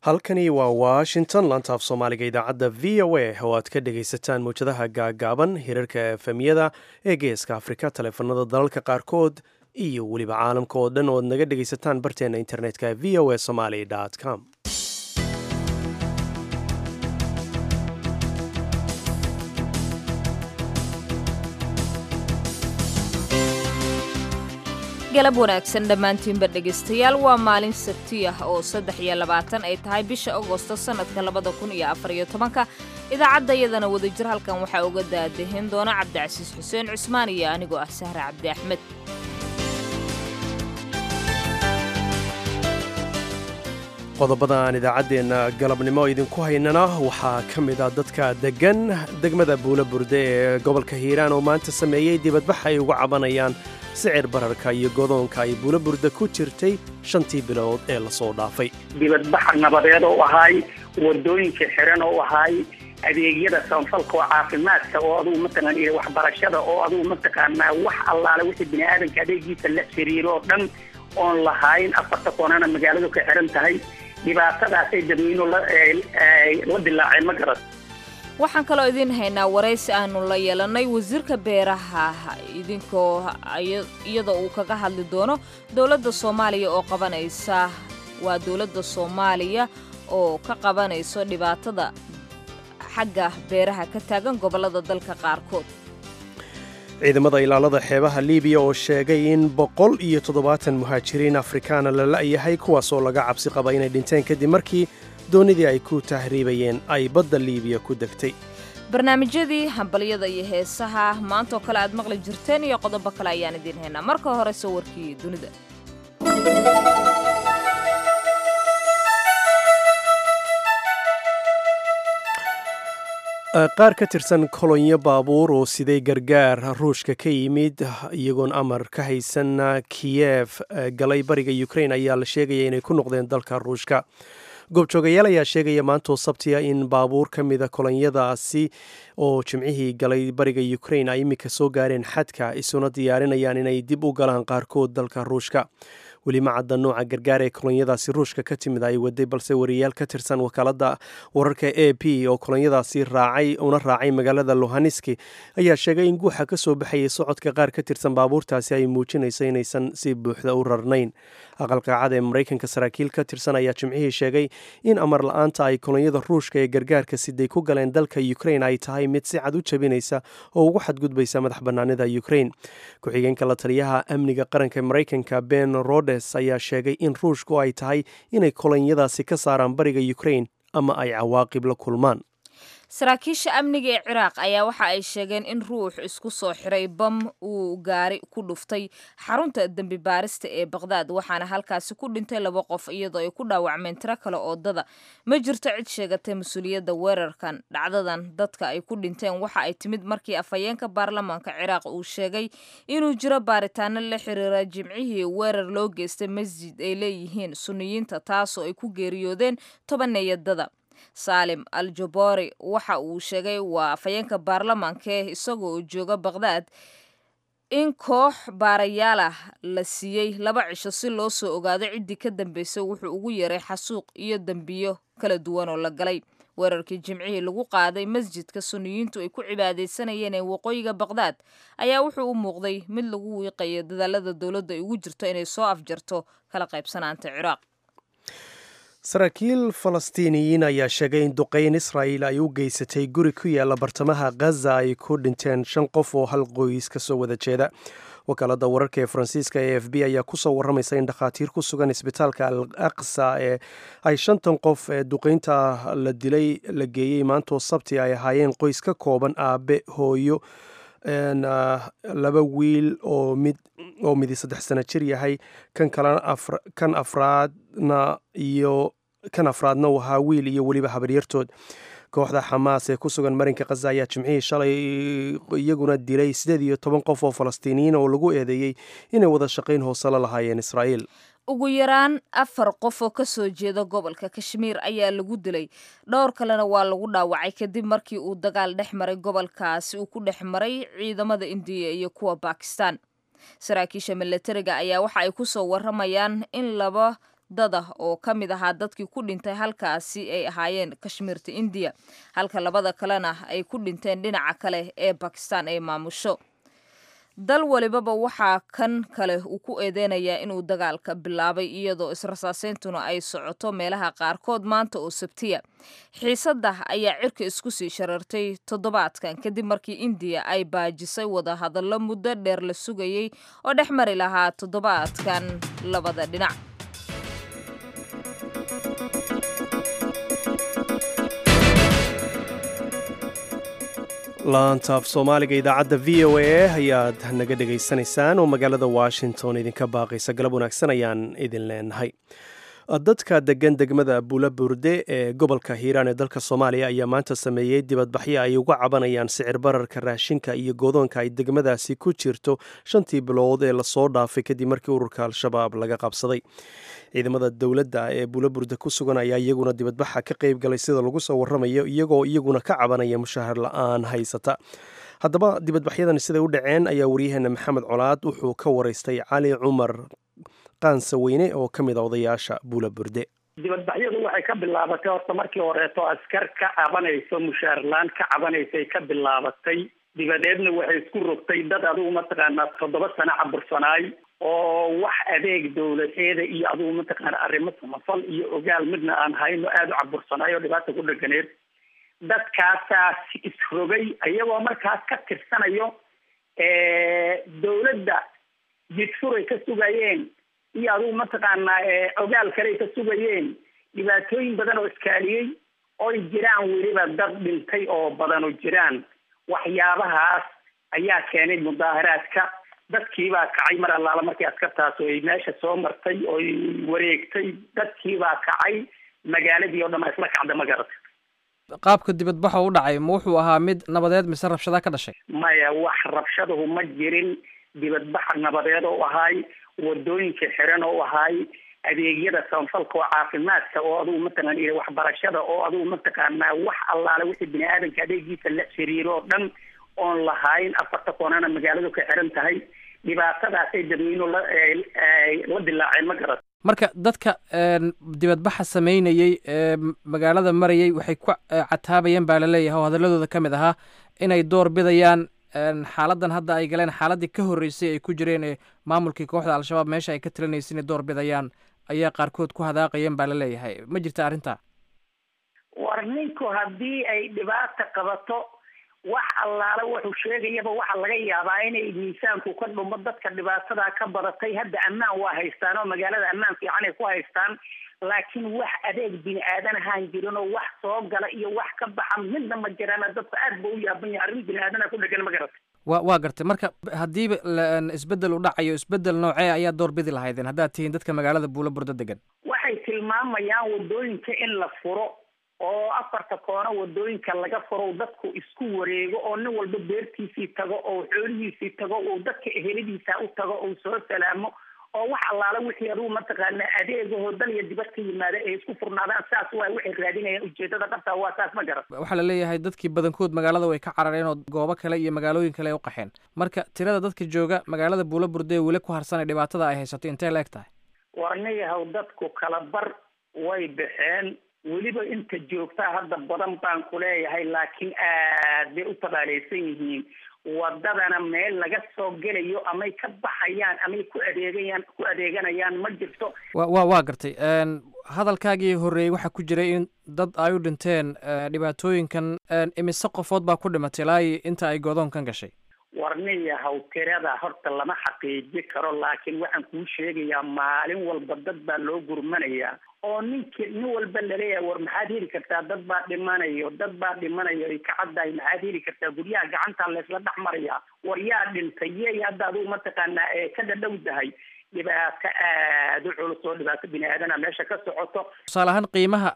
halkani waa washington laanta af soomaaliga idaacadda v o a oo aad ka dhagaysataan mawjadaha gaagaaban hirarka efemyada ee geeska afrika taleefanada dalalka qaarkood iyo weliba caalamka oo dhan oo ad naga dhagaysataan barteena internetka v o a somaly com galab wanaagsan dhammaantiinba dhegaystayaal waa maalin sabti ah oo saddex iyo labaatan ay tahay bisha agosto sannadka labada kun iyo afar iyo tobanka idaacadda iyadana wadajir halkan waxaa uga daadahin doona cabdicasiis xuseen cusmaan iyo anigoo ah sahre cabdi axmed qodobada aan idaacaddeenna galabnimo idinku haynana waxaa ka mid ah dadka deggan degmada buula burde ee gobolka hiiraan oo maanta sameeyey dibadbax ay uga cabanayaan sicir bararka iyo godoonka ay buula burda ku jirtay shantii bilood ee lasoo dhaafay dibadbax nabadeed oo ahaay wadooyinka xiran oo ahaay adeegyada samafalka oo caafimaadka oo adugu mataqaan iyo waxbarashada oo adugu mataqaanaa wax allaale wixii bini aadanka adeegiisa la xiriiro oo dhan oon lahayn afarta koonana magaaladu ka xiran tahay dhibaatadaasay dadweynuhu la dilaaceen ma garan waxaan kaloo idiin haynaa waraysi aanu la yeelannay wasiirka beeraha idinkoo iyadoo uu kaga hadli doono dowladda soomaaliya oo qabanaysa waa dowladda soomaaliya oo ka qabanayso dhibaatada xagga beeraha ka taagan gobollada dalka qaarkood ciidamada ilaalada xeebaha libiya oo sheegay in boqol iyo toddobaatan muhaajiriin afrikaana la la'yahay kuwaasoo laga cabsi qaba inay dhinteen kadib markii doonidii ay ku tahriibayeen ay badda liibiya ku degtay barnaamijyadii hambalyada iyo heesaha maantaoo kale aad maqli jirteen iyo qodobo kale ayaan idiin haynaa marka hore sawirkii dunida qaar ka tirsan kolonyo baabuur oo siday gargaar ruushka ka yimid iyagoon amar ka haysan kiyef galay bariga ukrain ayaa la sheegaya inay ku noqdeen dalka ruushka goobjoogayaal ayaa sheegaya maantoo sabtiya in baabuur ka mida kolonyadaasi oo jimcihii galay bariga ukrain ay iminka soo gaareen xadka isuna diyaarinayaan inay dib u galaan qaarkood dalka ruushka weli ma cadda nooca gargaar ee kolonyadaasi ruushka ka timid ay waday balse wariyaal ka tirsan wakaalada wararka a p oo kolonyadaasi raacay una raacay magaalada lohaneski ayaa sheegay in guuxa ka soo baxayay socodka qaar ka tirsan baabuurtaasi ay muujinayso inaysan si buuxda u rarnayn aqalqaacada ee maraykanka saraakiil ka tirsan ayaa jimcihii sheegay in amar la-aanta ay kolonyada ruushka ee gargaarka siday ku galeen dalka ukrain ay tahay mid si cad u jabinaysa oo ugu xadgudbaysa madax banaanida ukrain ku-xigeenka la taliyaha amniga qaranka maraykanka ben rodes ayaa sheegay in ruushku ay tahay inay kolonyadaasi ka saaraan bariga ukrain ama ay cawaaqib la kulmaan saraakiisha amniga ee ciraaq ayaa waxa ay sheegeen in ruux isku soo xiray bam uu gaari ku dhuftay xarunta dembi baarista ee baqhdaad waxaana halkaasi ku dhintay laba qof iyadoo ay ku dhaawacmeen tiro kale oodada ma jirto cid sheegatay mas-uuliyadda weerarkan dhacdadan dadka ay ku dhinteen waxa ay timid markii afhayeenka baarlamaanka ciraaq uu sheegay inuu jiro baaritaano la xiriira jimcihii weerar loo geystay masjid ay leeyihiin suniyiinta taasoo ay ku geeriyoodeen tobaneeyadada saalim al jabori waxa uu sheegay waa afhayeenka baarlamaanka isagoo uu jooga baqhdaad in koox baarayaal ah la siiyey laba cisho si loo soo ogaado ciddii ka dambeysay wuxuu ugu yeeray xasuuq iyo dembiyo kala duwan oo la galay weerarkii jimcihii lagu qaaday masjidka suniyiintu ay ku cibaadaysanayeen ee waqooyiga baqhdaad ayaa wuxuu u muuqday mid lagu wiiqayo dadaalada dowladda ay ugu jirto inay soo afjarto kala qaybsanaanta ciraaq saraakiil falastiiniyiin ayaa sheegay in duqeyn israa'il ay u geysatay guri ku yaala bartamaha khaza ay ku dhinteen shan qof oo hal qoys ka soo wada jeeda wakaalada wararka ee faransiiska e f b ayaa kusoo waramaysa in dhakhaatiir ku sugan isbitaalka al aqsa ee ay shantan qof ee duqeynta la dilay la geeyey maantoo sabti ay ahaayeen qoys ka kooban aabe hooyo laba wiil oo mid oo midi saddex sano jir yahay kan kalena kan afraadna iyo kan afraadna uu ahaa wiil iyo weliba habaryartood kooxda xamaas ee ku sugan marinka khaza ayaa jimcihii shalay iyaguna dilay siddeed iyo toban qof oo falastiiniyiin oo lagu eedeeyey inay wada shaqayn hoose la lahaayeen israa'iil ugu yaraan afar qof oo ka soo jeeda gobolka kashmiir ayaa lagu dilay dhowr kalena waa lagu dhaawacay kadib markii uu dagaal dhex maray gobolkaasi uu ku dhex maray ciidamada indiya iyo kuwa bakistan saraakiisha milatariga ayaa waxa ay ku soo waramayaan in laba dad ah oo ka mid ahaa dadkii ku dhintay halkaasi ay ahaayeen kashmiirta indiya halka labada kalena ay ku dhinteen dhinaca kale ee bakistan ay maamusho dal walibaba waxaa kan kale uu ku eedeynayaa inuu dagaalka bilaabay iyadoo israsaasayntuna ay socoto meelaha qaarkood maanta oo sabtiya xiisadda ayaa cirka isku sii sharartay toddobaadkan kadib markii indiya ay baajisay wadahadallo muddo dheer la sugayey oo dhex mari lahaa toddobaadkan labada dhinac laantaaf soomaaliga idaacadda v o a ayaad naga dhegaysanaysaan oo magaalada washington idinka baaqaysa galab wanaagsan ayaan idin leenahay dadka degan degmada buula burde ee gobolka hiiraan ee dalka soomaaliya ayaa maanta sameeyey dibadbaxyo ay uga cabanayaan sicir bararka raashinka iyo goodoonka ay degmadaasi ku jirto shantii bilood ee lasoo dhaafay kadib markii ururka al-shabaab laga qabsaday ciidamada dowladda ee buula burde ku sugan ayaa iyaguna dibadbaxa ka qayb galay sida lagu soo waramayo iyagoo iyaguna ka cabanaya mushahar la-aan haysata haddaba dibadbaxyadan siday u dhaceen ayaa waryaheena maxamed colaad wuxuu ka waraystay cali cumar qaansaweyne oo ka mid a odayaasha buula burde dibadbaxyadu waxay ka bilaabatay horta markii horeeto askar ka cabanayso mushaarlaan ka cabanaysay ka bilaabatay dibadeedna waxay isku rogtay dad adigu mataqaanaa toddoba sano cabursanaay oo wax adeeg dowladeeda iyo adigu mataqaana arrimo samafal iyo ogaal midna aan hayno aada u cabursanaay oo dhibaata ku dhaganeed dadkaasaas isrogay iyagoo markaas ka tirsanayo dowladda jidfuray ka sugayeen iyo adigu mataqaanaa ogaal kaley ka sugayeen dhibaatooyin badan oo iskaaliyey oy jiraan weliba dad dhintay oo badan oo jiraan waxyaabahaas ayaa keenay mudaaharaadka dadkiibaa kacay mar allaala markii askartaas ay meesha soo martay oy wareegtay dadkiibaa kacay magaaladii oo dhan a isla kacda ma garata qaabka dibadbaxa u dhacay ma wuxuu ahaa mid nabadeed mise rabshada ka dhashay maya wax rabshadahu ma jirin dibadbaxa nabadeed oo ahaay wadooyinka xiran oo ahaay adeegyada samafalka oo caafimaadka oo adugu mataqaan waxbarashada oo adugu mataqaanaa wax allaale wixii bini aadamka adeegiisa la xiriiro oo dhan oon lahayn afarta koonana magaaladu ka xiran tahay dhibaatadaasay dadweynuhu la la dilaaceen ma garat marka dadka dibadbaxa sameynayey ee magaalada marayay waxay ku cataabayeen baa laleeyahay oo hadaladooda ka mid ahaa inay door bidayaan xaaladan hadda ay galeen xaaladii ka horreysay ay ku jireen ee maamulkii kooxda al-shabaab meesha ay ka talinaysa inay door bidayaan ayaa qaarkood ku hadaaqayeen baa la leeyahay ma jirta arrinta war ninku haddii ay dhibaata qabato wax allaale wuxuu sheegayaba waxaa laga yaabaa inay miisaanku ka dhumo dadka dhibaatadaa ka badatay hadda ammaan waa haystaan oo magaalada ammaan fiican ay ku haystaan laakiin wax adeeg bini aadan ahaan jirin oo wax soo gala iyo wax ka baxa midna ma jiraan dadka aad ba u yaaban yahay arrin bini aadana ku dhegan ma garata wa waa gartay marka haddiiba isbeddel u dhacayo isbeddel noocee ayaa door bidi lahaydeen haddaad tihiin dadka magaalada buula burdo degan waxay tilmaamayaan wadooyinka in la furo oo afarta koono wadooyinka laga furo dadku isku wareego oo nin walba beertiisii tago oo xoolihiisii tago oo dadka eheladiisa u tago oo soo salaamo oo wax allaala wixii adugu mataqaana adeegahoo dal iyo dibad ka yimaada ay isku furnaadaan saas waa waxay raadinayaan ujeedada dhabta waa saas ma garan waxaa la leeyahay dadkii badankood magaalada way ka carareen oo goobo kale iyo magaalooyin kale ay u qaxeen marka tirada dadka jooga magaalada buula burde ee weli ku harsanay dhibaatada ay haysato intee la eg tahay warniyahow dadku kala bar way baxeen weliba inta joogtaa hadda badan baan ku leeyahay laakiin aad bay u tabaaleysan yihiin wadadana meel laga soo gelayo amay ka baxayaan amay ku adeegayaan ku adeeganayaan ma jirto wa wa waa gartay hadalkaagii horreeyey waxaa ku jiray in dad ay u dhinteen dhibaatooyinkan imise qofood baa ku dhimatay ilaa inta ay godoonkan gashay warniyahaw tirada horta lama xaqiiji karo laakiin waxaan kuu sheegayaa maalin walba dad baa loo gurmanayaa oo ninki nin walba laleeyahay war maxaad heli kartaa dad baa dhimanayo dad baa dhimanayo ay ka caddahay maxaad heli kartaa guryaha gacanta laysla dhex marayaa war yaa dhintay yey hadda adigu mataqaanaa ee ka dhadhowdahay dhibaato aada u culus oo dhibaato bini aadana meesha ka socoto tusaale ahaan qiimaha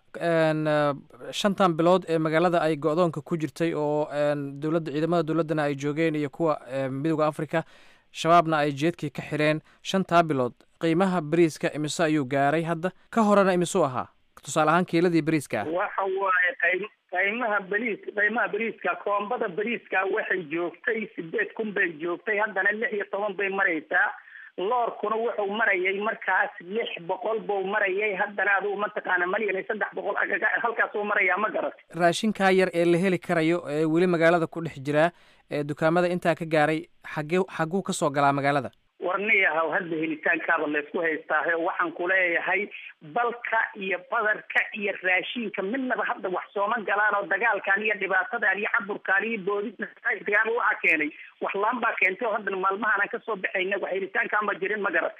shantan bilood ee magaalada ay go-doonka ku jirtay oo dowladda ciidamada dowladdana ay joogeen iyo kuwa midooda africa shabaabna ay jeedkii ka xireen shantaa bilood qiimaha beriiska imise ayuu gaaray hadda ka horena imisuu ahaa tusaale ahaan kiiladii beriiska ah waxa waaye qay qiimaha beriis qiimaha beriiska koombada beriiska waxay joogtay sideed kun bay joogtay haddana lix iyo toban bay maraysaa loorkuna wuxuu marayay markaas lix boqol buu marayay haddana adugu mataqaana malyan iyo saddex boqol halkaasuu marayaa ma garat raashinkaa yar ee la heli karayo ee weli magaalada ku dhex jiraa ee dukaamada intaa ka gaaray xagee xagguu ka soo galaa magaalada warniyahaw hadda helitaankaaba laysku haystaahe waxaan ku leeyahay balka iyo badarka iyo raashinka midnaba hadda wax sooma galaan oo dagaalkan iyo dhibaatadan iyo caburkaan iyo boodidagaaba waxaa keenay wax laan baa keentay oo haddana maalmahaan aan kasoo baxayna wax helitaankaan ba jirin ma garat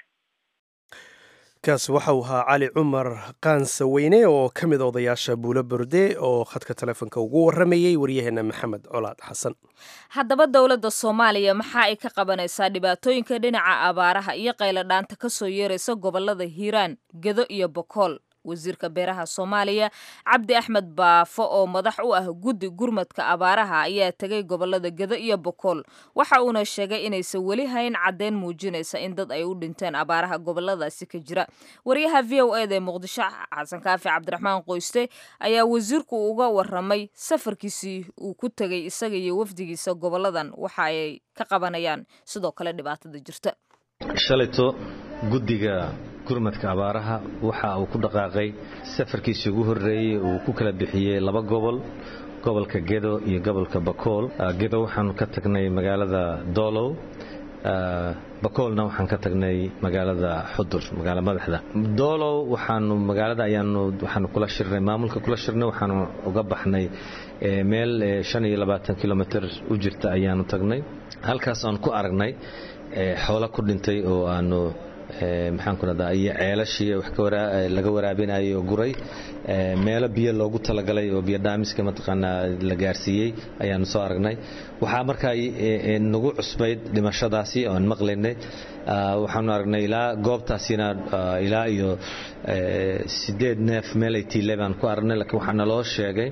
kaas waxau ahaa cali cumar qaansa weyne oo ka mid odayaasha buulo burde oo khadka telefoonka ugu waramayey waryaheena maxamed colaad xasan haddaba dowladda soomaaliya waxa ay ka qabanaysaa dhibaatooyinka dhinaca abaaraha iyo qayladhaanta ka soo yeeraysa gobolada hiiraan gedo iyo bokool wasiirka beeraha soomaaliya cabdi axmed baafo oo madax u ah guddi gurmadka abaaraha ayaa tegay gobolada gedo iyo bokool waxa uuna sheegay inaysan weli hayn caddeyn muujinaysa in dad ay u dhinteen abaaraha goboladaasi ka jira wariyaha v o eda ee muqdisho xasan kaafi cabdiraxmaan qoyste ayaa wasiirku uga waramay safarkiisii uu ku tegay isaga iyo wafdigiisa goboladan waxa ay ka qabanayaan sidoo kale dhibaatada jirta shalayto guddiga gurmadka abaaraha waxa uu ku dhaqaaqay safarkiisii ugu horreeyey uu ku kala bixiyey laba gobol gobolka gedo iyo gobolka bakool gedo waxaanu ka tagnay magaalada doolow bakoolna waxaan ka tagnay magaalada xudur magaala madaxda doolow waxaanu magaalada ayaanu waxaanu kula shirnay maamulka kula shirnay waxaanu uga baxnay meel shan iyo labaatan kilomitr u jirta ayaanu tagnay halkaas aan ku aragnay xoolo ku dhintay oo aanu maxaan ku rahdaa iyo ceelashii wax laga waraabinayo oo guray meelo biyo loogu talagalay oo biyo dhaamiska mataqaanaa la gaarsiiyey ayaanu soo aragnay waxaa markaa nagu cusbayd dhimashadaasi oo aan maqlaynay waxaanu aragnay ilaa goobtaasina ilaa iyo sideed neef meel ay tiile baan ku aragnay laakiin waxaa naloo sheegay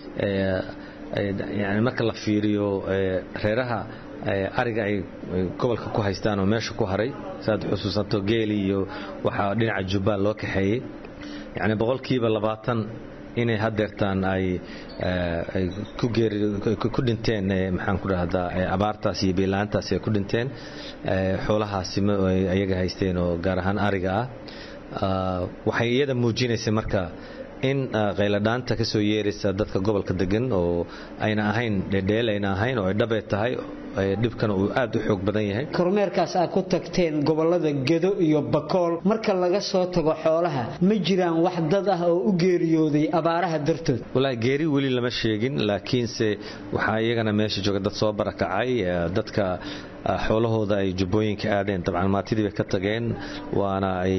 yani marka la fiiriyo reeraha ariga ay gobolka ku haystaan oo meesha ku haray saad xusuusato geeli iyo waxaa dhinaca jubbaan loo kaxeeyey yacni boqolkiiba labaatan inay hadeertaan ay ku dhinteen maxaan ku dhahdaa abaartaas iyo biilaantaas ay ku dhinteen xoolahaasi ayaga haysteen oo gaar ahaan ariga ah waxay iyada muujinaysay marka in qayladhaanta ka soo yeeraysa dadka gobolka degan oo ayna ahayn dhedheel ayna ahayn oo ay dhabee tahay dhibkana uu aad u xoog badan yahay kormeerkaas aad ku tagteen gobolada gedo iyo bakool marka laga soo tago xoolaha ma jiraan wax dad ah oo u geeriyooday abaaraha dartood walaahi geeri weli lama sheegin laakiinse waxaa iyagana meesha jooga dad soo barakacay dadka xoolahooda ay jubbooyinka aadeen dabcan maatidii bay ka tageen waana ay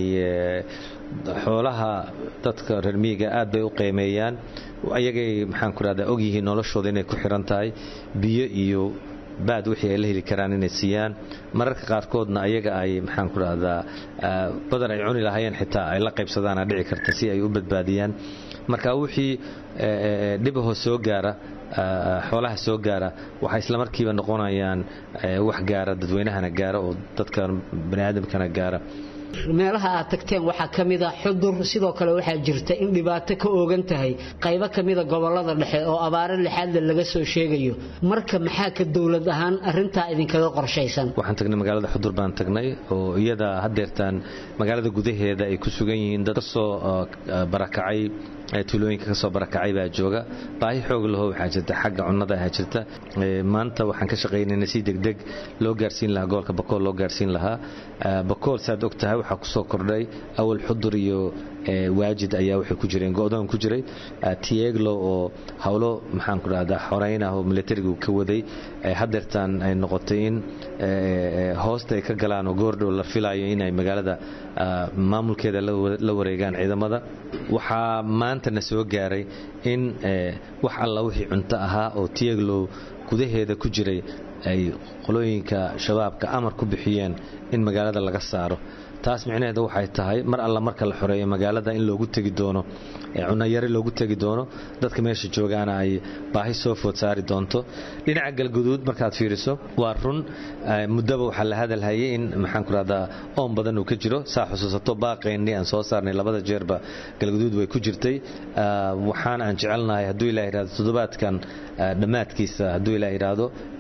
xoolaha dadka reer miyiga aad bay u qiimeeyaan ayagay maxaan ku rahdaa ogyihiin noloshooda inay ku xiran tahay biyo iyo baad wixii ay la heli karaan inay siiyaan mararka qaarkoodna ayaga ay maxaan ku rahdaa badan ay cuni lahaayeen xitaa ay la qaybsadaana dhici karta si ay u badbaadiyaan marka wixii dhibahoo soo gaara xoolaha soo gaara waxay islamarkiiba noqonayaan wax gaara dadweynahana gaara oo dadka baniaadamkana gaara meelaha aad tagteen waxaa ka mid a xudur sidoo kale waxaa jirta in dhibaato ka oogan tahay qaybo ka mida gobolada dhexe oo abaaro lixaadle laga soo sheegayo marka maxaa ka dowlad ahaan arintaa idinkaga qorshaysan waxaan tagnay magaalada xudur baan tagnay oo iyada hadeertaan magaalada gudaheeda ay ku sugan yihiin dad kasoo barakacay tuulooyinka kasoo barakacay baa jooga baahi xoog laho waxaa jirta xagga cunnada ahaa jirta maanta waxaan ka shaqaynayna si degdeg loo gaarsiin lahaa gobolka bakool loo gaarsiin lahaa bakool saad og tahay waxaa kusoo kordhay awal xudur iyo waajid ayaa waxay ku jireen go'doon ku jiray tieglo oo howlo maxaan ku dhahdaa xoreyn ah oo militarigu ka waday hadeertaan ay noqotay in hoosta ay ka galaan oo goordhow la filayo inay magaalada maamulkeeda la wareegaan ciidamada waxaa maanta na soo gaaray in wax alla wixii cunto ahaa oo tieglow gudaheeda ku jiray ay qolooyinka shabaabka amar ku bixiyeen in magaalada laga saaro taas micnaheedu waxay tahay mar alla marka la xoreeyo magaalada in loogu tegi doono cunayari loogu tegi doono dadka meesha joogaana ay baahi soo food saari doonto dhinaca galguduud markaad fiiriso waa run muddaba waxaa la hadalhayay in maxaan ku rahdaa oon badan uu ka jiro saa xusuusato baaqeennii aan soo saarnay labada jeerba galguduud way ku jirtay waxaana aan jecelnahay hadduu ilah yidhahdo toddobaadkan dhammaadkiisa hadduu ilah yidhaahdo inaannu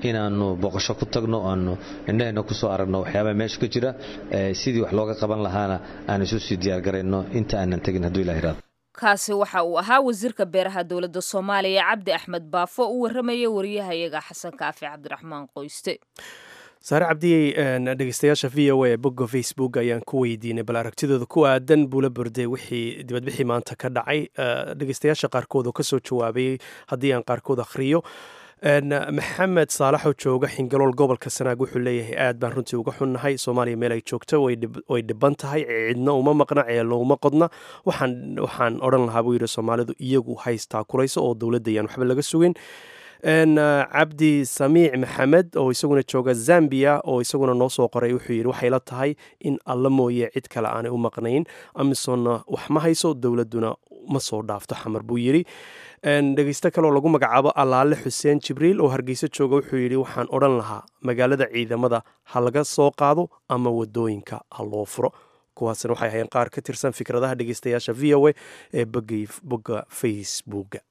booqasho ku tagno aanu indhaheenna kusoo aragno waxyaabaha meesha ka jira sidii wax looga qaban lahaana aan isu sii diyaargarayno inta aanan tegin hadduu ilaha iraado kaasi waxa uu ahaa wasiirka beeraha dowladda soomaaliya cabdi axmed baafo u warramaya wariyahayaga xasan kaafi cabdiraxmaan qoyste saare cabdiyey dhegeystayaasha v o a bogga facebook ayaan ku weydiinay bal aragtidooda ku aadan buula burde wixii dibadbixii maanta ka dhacay dhegeystayaasha qaarkood oo kasoo jawaabayay haddii aan qaarkood akhriyo maxamed saalaxoo jooga xingalool gobolka sanaag wuxuu leeyahay aad baan runtii uga xunnahay soomaaliya meel ay joogto way dhiban tahay cidna uma maqna ceello uma qodna waxaan odhan lahaa buu yidhi soomaalidu iyagu haystaa kulayso oo dowladda ayaan waxba laga sugin cabdi samiic maxamed oo isaguna jooga zambia oo isaguna noo soo qoray wuxuu yidhi waxay la tahay in alla mooye cid kale aanay u maqnayn amisonna wax ma hayso dowladduna ma soo dhaafto xamar buu yidhi dhegeysto kaleoo lagu magacaabo allaale xuseen jibriil oo hargeyso jooga wuxuu yidhi waxaan odhan lahaa magaalada ciidamada ha laga soo qaado ama wadooyinka ha loo furo kuwaasna waxay ahayn qaar ka tirsan fikradaha dhegeystayaasha v o a ee bogga facebooka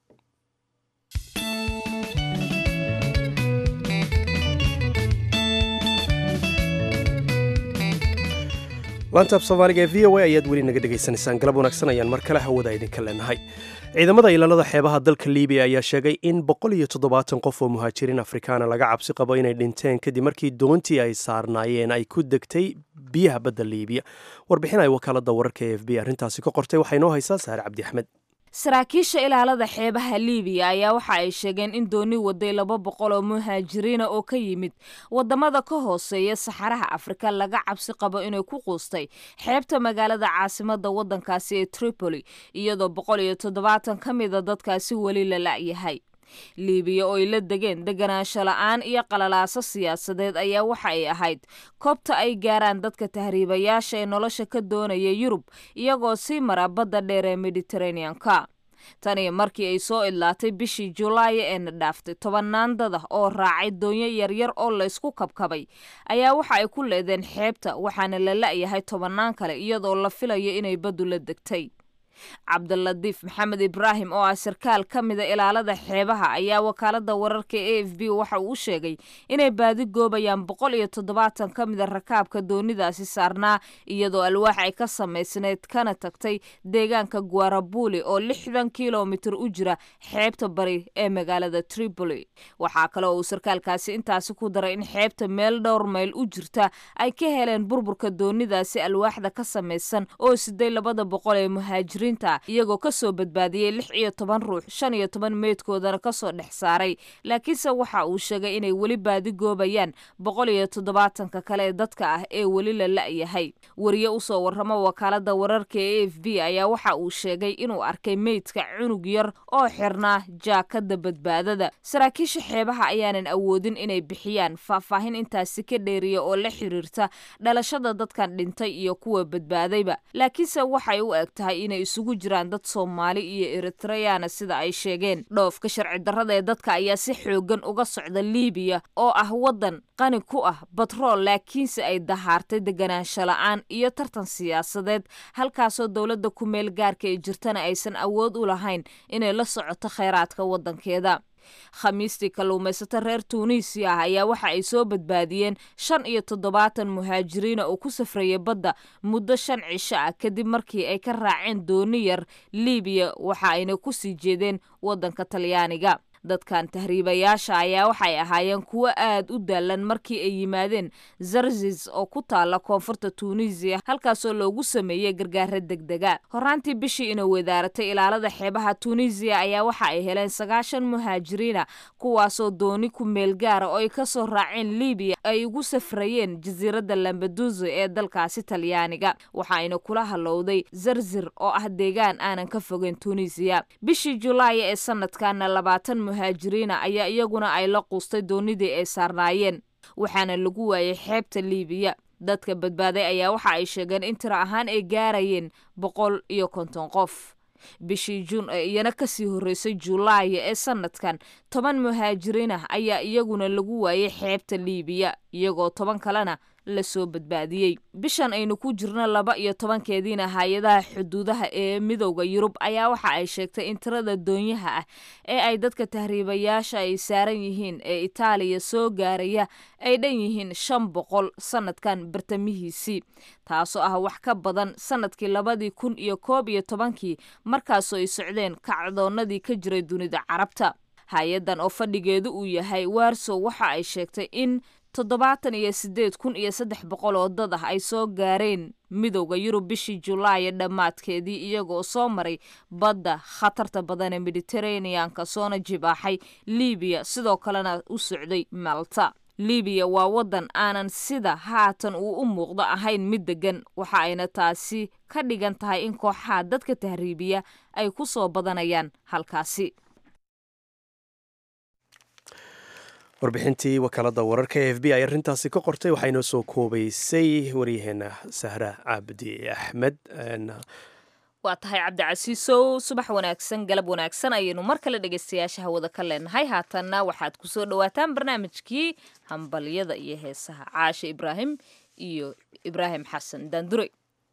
laantaab soomaaliga ee v o a ayaad weli naga dhegaysanaysaan galab wanaagsan ayaan mar kale hawada idinka leenahay ciidamada ilaalada xeebaha dalka libiya ayaa sheegay in boqol iyo toddobaatan qof oo muhaajiriin afrikaana laga cabsi qabo inay dhinteen kadib markii doontii ay saarnaayeen ay ku degtay biyaha badda liibiya warbixin ay wakaalada wararka e f b arrintaasi ka qortay waxay noo haysaa saare cabdi axmed saraakiisha ilaalada xeebaha liibiya ayaa waxa ay sheegeen in dooni waday laba boqol oo muhaajiriina oo ka yimid wadamada ka hooseeya saxaraha afrika laga cabsi qabo inay ku quustay xeebta magaalada caasimada wadankaasi ee tripoli iyadoo boqol iyo toddobaatan ka mida dadkaasi weli la la'yahay liibiya oo ay la degeen deganaansho la-aan iyo qalalaaso siyaasadeed ayaa waxa ay ahayd koobta ay gaaraan dadka tahriibayaasha ee nolosha ka doonaya yurub iyagoo sii mara badda dheer ee mediteraneanka tani markii ay soo idlaatay bishii julaay eena dhaaftay tobannaan dad ah oo raacay doonyo yaryar oo laysku kabkabay ayaa waxa ay ku leedeen xeebta waxaana la la'yahay tobannaan kale iyadoo la filayo inay baddu la degtay cabdiladiif maxamed ibraahim oo ah sarkaal ka mida ilaalada xeebaha ayaa wakaalada wararka a f b waxa uu u sheegay inay baadi goobayaan boqol iyo toddobaatan ka mida rakaabka doonidaasi saarnaa iyadoo alwaax ay ka samaysneyd kana tagtay deegaanka guarabuli oo lixdan kilomitir u jira xeebta bari ee magaalada tripoli waxaa kale oo uu sarkaalkaasi intaasi ku daray in xeebta meel dhowr mayl u jirta ay ka heleen burburka doonidaasi alwaaxda ka samaysan oo siday labada boqol ee muhaajiriin iyagoo kasoo badbaadiyey lix iyo toban ruux shan iyo toban meydkoodana kasoo dhex saaray laakiinse waxa uu sheegay inay weli baadi goobayaan boqol iyo toddobaatanka kale ee dadka ah ee weli la la'yahay wariye usoo warramo wakaalada wararka ee a f b ayaa waxa uu sheegay inuu arkay meydka cunug yar oo xirnaa jaakada badbaadada saraakiisha xeebaha ayaanan awoodin inay bixiyaan faahfaahin intaasi ka dheeriya oo la xiriirta dhalashada dadkan dhintay iyo kuwa badbaadayba laakiinse waxay u eg tahay inay isugu jiraan dad soomaali iyo eritreyana sida ay sheegeen dhoofka sharci darrada ee dadka ayaa si xoogan uga socda liibiya oo ah waddan qani ku ah batrool laakiinse ay dahaartay deganaansho la-aan iyo tartan siyaasadeed halkaasoo dowladda ku meel gaarka ee jirtana aysan awood u lahayn inay la socoto kheyraadka waddankeeda khamiistii kalluumaysato reer tuuniisiya ah ayaa waxa ay soo badbaadiyeen shan iyo toddobaatan muhaajiriina oo ku safraya badda muddo shan cisho ah kadib markii ay ka raaceen dooni yar liibiya waxa ayna ku sii jeedeen waddanka talyaaniga dadkan tahriibayaasha ayaa waxay ahaayeen kuwo aad u daalan markii ay yimaadeen zarzis oo ku taala koonfurta tuunisiya halkaasoo loogu sameeyey gargaara degdega horaantii bishii ina wadaaratay ilaalada xeebaha tuunisiya ayaa waxa ay heleen sagaashan muhaajiriina kuwaasoo dooni ku meel gaara oo ay kasoo raaceen libiya ay ugu safrayeen jasiiradda lambadusa ee dalkaasi talyaaniga waxaayna kula halowday zarzir oo ah deegaan aanan ka fogeyn tuunisiya bishii julaay ee sanadkana labaatan muhaajiriina ayaa iyaguna ay la quustay doonidii ay saarnaayeen waxaana lagu waayay xeebta liibiya dadka badbaaday ayaa waxa ay sheegeen in tiro ahaan ay gaarayeen boqol iyo konton qof bishii juun ee iyana kasii horreysay julaaya ee sanadkan toban muhaajiriin ah ayaa iyaguna lagu waayay xeebta liibiya iyagoo toban kalena lasoo badbaadiyey bishan aynu ku jirno laba iyo tobankeediina hay-adaha xuduudaha ee midowda yurub ayaa waxa ay sheegtay in tirada doonyaha ah ee ay dadka tahriibayaasha ay saaran yihiin ee itaaliya soo gaaraya ay dhan yihiin shan boqol sanadkan bartamihiisii taasoo ah wax ka badan sanadkii labadii kun iyo koob iyo tobankii markaasoo ay socdeen kacdoonnadii ka jiray dunida carabta hay-addan oo fadhigeedu uu yahay warsow waxa ay sheegtay in toddobaatan iyo siddeed kun iyo saddex boqol oo dad ah ay soo gaareen midowda yurub bishii julaay dhammaadkeedii iyagoo soo maray badda khatarta badan ee mediteraneanka soona jibaaxay libiya sidoo kalena u socday malta libiya waa waddan aanan sida haatan uu u muuqdo ahayn mid deggan waxa ayna taasi ka dhigan tahay in kooxaha dadka tahriibiya ay ku soo badanayaan halkaasi warbixintii wakaalada wararka e f b ay arrintaasi ka qortay waxaa inoo soo koobaysay waryaheena sahra cabdi axmed waa tahay cabdicasiisow subax wanaagsan galab wanaagsan ayaynu mar kale dhegeystayaasha hawada ka leenahay haatanna waxaad ku soo dhowaataan barnaamijkii hambalyada iyo heesaha caashe ibraahim iyo ibraahim xasan daandurey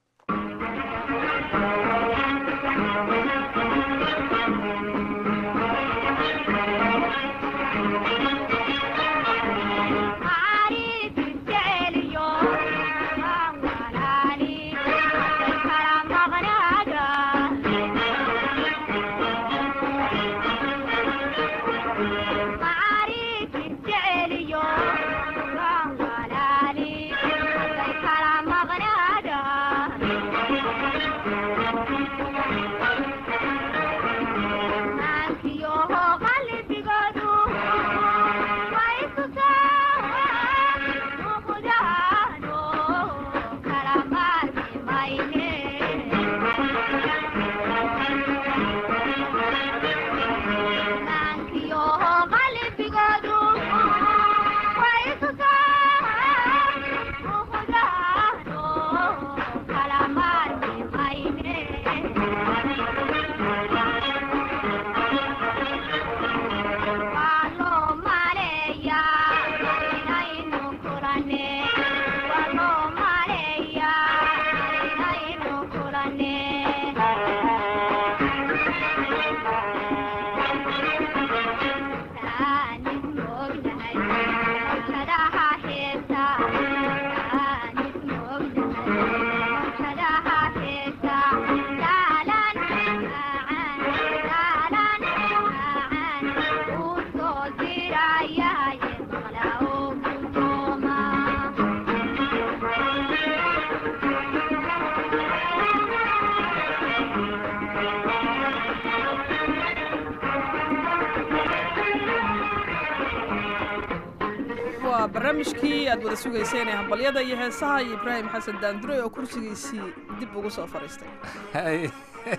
waa barnaamijkii aad wada sugayseen ee hambalyada iyo heesaha iyo ibraahim xasan daandurey oo kursigiisii dib ugu soo fadhiistay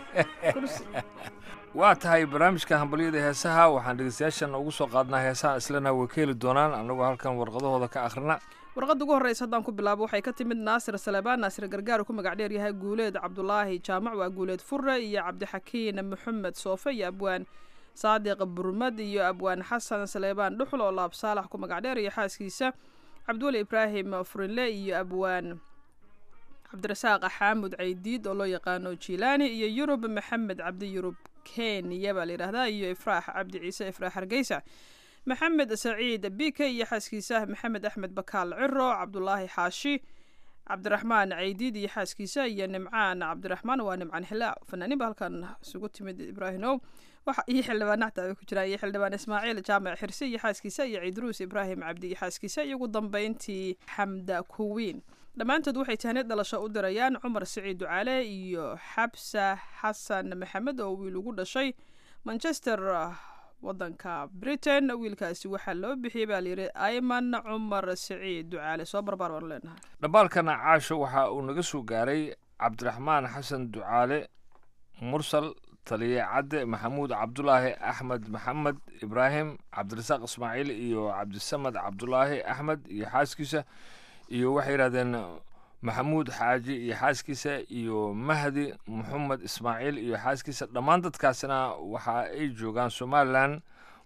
waa tahay barnaamijka hambalyada heesaha waxaan dhegeystayaashan ugu soo qaadnaa heesaha islana way ka heli doonaan annagoo halkan warqadahooda ka akhrina warqadda ugu horreysa haddaan ku bilaabo waxay ka timid naasir salebaan naasir gargaar ku magac dheer yahay guuleed cabdulaahi jaamac waa guuleed fure iyo cabdixakiin maxamed soofe iyo abwaan saadiq burmad iyo abwaan xasan saleebaan dhuxul oo laab saalax ku magac dheer iyo xaaskiisa cabdiweli ibraahim furinle iyo abwaan cabdirasaaq xaamud caydiid oo loo yaqaano jilaani iyo yurub maxamed cabdi yurub kenya baa la yidhaahdaa iyo ifraax cabdi ciise ifraax hargeysa maxamed saciid bike iyo xaaskiisa maxamed axmed bakaal ciro cabdulaahi xaashi cabdiraxmaan caydiid iyo xaaskiisa iyo nimcaan cabdiraxmaan waa nimcaan xilaa fanaaniin ba halkan isugu timid ibraahimow waxa iyo xildhibaan nacta ay ku jiraan iyo xildhibaan ismaaciil jaamac xirse iyo xaaskiisa iyo ciidruus ibraahim cabdi iyo xaaskiisa iyo ugu dambeyntii xamda kuwiin dhammaantood waxay tahneed dhalasho u dirayaan cumar siciid ducaale iyo xabsa xasan maxamed oo wiil ugu dhashay manchester wadanka britain wiilkaasi waxaa loo bixiyey baa layidhi ayman cumar siciid ducaale soo barbaar baan leenahay dhambaalkana caasho waxa uu naga soo gaaray cabdiraxmaan xasan ducaale mursal taliye cadde maxamuud cabdulaahi axmed maxamed ibraahim cabdirasaaq ismaaciil iyo cabdisamad cabdulaahi axmed iyo xaaskiisa iyo waxay yidhahdeen maxamuud xaaji iyo xaaskiisa iyo mahdi maxamed ismaaciil iyo xaaskiisa dhammaan dadkaasina waxa ay joogaan somalilan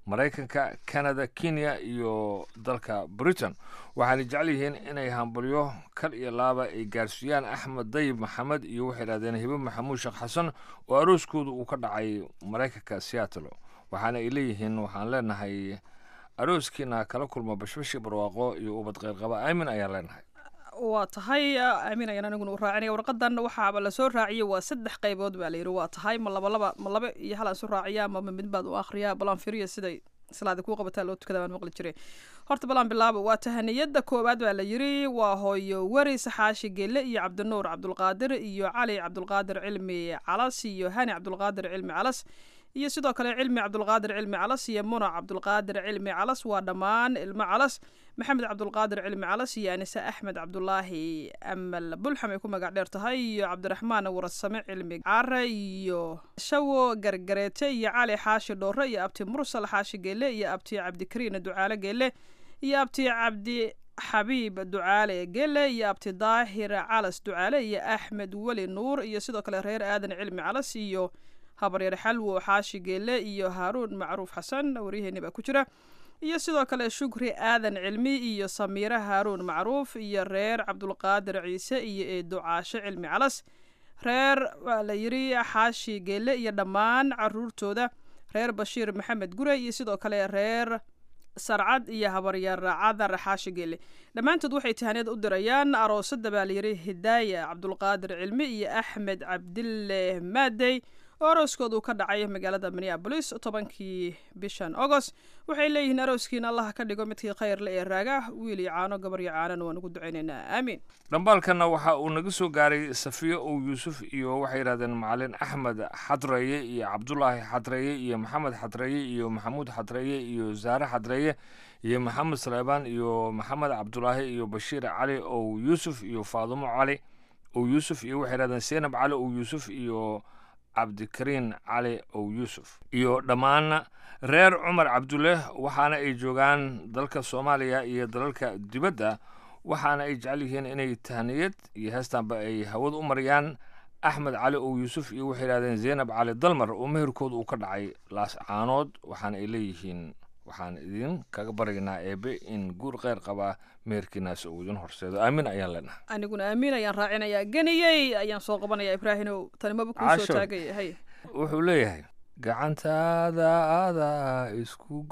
maraykanka canada kenya iyo dalka britain waxaana jecel yihiin inay hambalyo kal iyo laaba ay gaarsiiyaan axmed dayib maxamed iyo waxay idhahdeen hibe maxamuud sheekh xasan oo arooskooda uu ka dhacay maraykanka seattle waxaana ay leeyihiin waxaan leenahay arooskiina kala kulma bashbashi barwaaqo iyo ubad qeyrqaba aamin ayaan leenahay waa tahay aamin ayaan aniguna u raacinaya warqadan waxaaba lasoo raaciyey waa saddex qaybood baa layidhi waa tahay ma laba laba ma laba iyo hal aan soo raaciya ama ma mid baad u akhriyaa balaan firiya siday salaada kuu qabataa loo tukada baan maqli jiray horta balaan bilaabo waa tahaniyada koowaad baa la yidhi waa hooyo weri saxaashi gelle iyo cabdinuur cabdulqaadir iyo cali cabdulqaadir cilmi calas iyo hani cabdulqaadir cilmi calas iyo sidoo kale cilmi cabdulqaadir cilmi calas iyo muna cabdulqaadir cilmi calas waa dhammaan ilmo calas maxamed cabdulqaadir cilmi calas iyo anise axmed cabdulaahi amal bulxam ay ku magac dheer tahay iyo cabdiraxmaan warasame cilmi care iyo shawo gargareete iyo cali xaashi dhoore iyo abti mursal xaashi geele iyo abti cabdikariin ducaale geele iyo abti cabdi xabiib ducaale gele iyo abti daahir calas ducaale iyo axmed weli nuur iyo sidoo kale reer aadan cilmi calas iyo habaryar xalwo xaashi geele iyo haaruun macruuf xasan waryaheeni baa ku jira iyo sidoo kale shukri aadan cilmi iyo samiire haaruun macruuf iyo reer cabdulqaadir ciise iyo eedo caashe cilmi calas reer waa la yidhi xaashi geele iyo dhammaan caruurtooda reer bashiir maxamed gure iyo sidoo kale reer sarcad iyo habaryar cadar xaashi geele dhammaantood waxay tahaneed u dirayaan aroosada baa layidhi hidaaya cabdulqaadir cilmi iyo axmed cabdille maadey oo arooskooda uu ka dhacay magaalada minneabolis tobankii bishan agost waxay leeyihiin arooskiina allah ka dhigo midkii khayrle ee raaga wiil iyo caano gabar iyo caanana waan ugu ducaynaynaa aamiin dhambaalkanna waxa uu naga soo gaaray safiyo ow yuusuf iyo waxay yidhahdeen macalin axmed xadreeye iyo cabdulaahi xadreeye iyo maxamed xadreeye iyo maxamuud xadreeye iyo zaare xadreeye iyo maxamed saleebaan iyo maxamed cabdulaahi iyo bashiir cali ow yuusuf iyo faadumo cali ow yuusuf iyo waxay yidhahdeen seenab cali ow yuusuf iyo cabdikariin cali ow yuusuf iyo dhammaan reer cumar cabdulle waxaana ay joogaan dalka soomaaliya iyo dalalka dibadda waxaana ay jecel yihiin inay tahniyad iyo heestaanba ay hawada u mariyaan axmed cali ow yuusuf iyo waxay yidhahdeen zaynab cali dalmar oo meherkooda uu ka dhacay laas caanood waxaana ay leeyihiin waxaan idin kaga baryaynaa eebe in guur kheyr qabaa meherkiinaas uu idin horseedo aamin ayaan leenahay aniguna aamiin ayaan raacinayaa geniyey ayaan soo qabanaya ibraahimow tanimaba kuu soo Casho. taagaya hay wuxuu leeyahay gacantaada adaa isku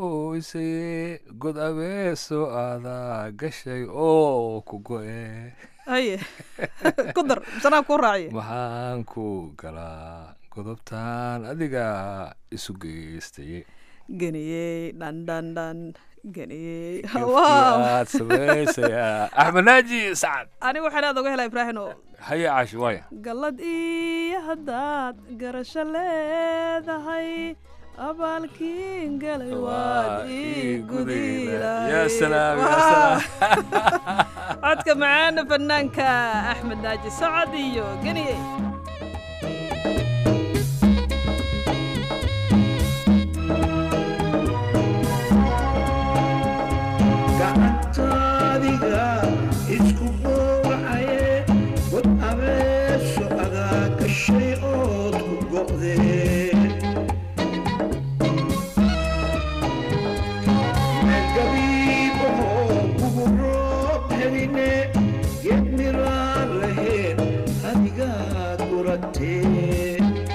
gooysaye god abeeso adaa gashay oo ku go-e haye ku dar sanaa kuu raaciya maxaan ku galaa godobtaan adiga isu geystaye geniyey dhan dhan dhan geniyey wow aad samaysayaa axmed naaji sacad aniga waxaan aad uga helaa ibraahimo haye caashi waaya gallad iyo haddaad garasho leedahay abaalkiin galay waad ii gudi yaa salaam yaa salaam codka macaana fanaanka axmed naaji sacad iyo geniyey gacantaadiga isku gowracaye god abeeso adaa gashay ood ku go'dee meelgabiibahoo kugu roob heline geed miraan lahayn adigaa guratee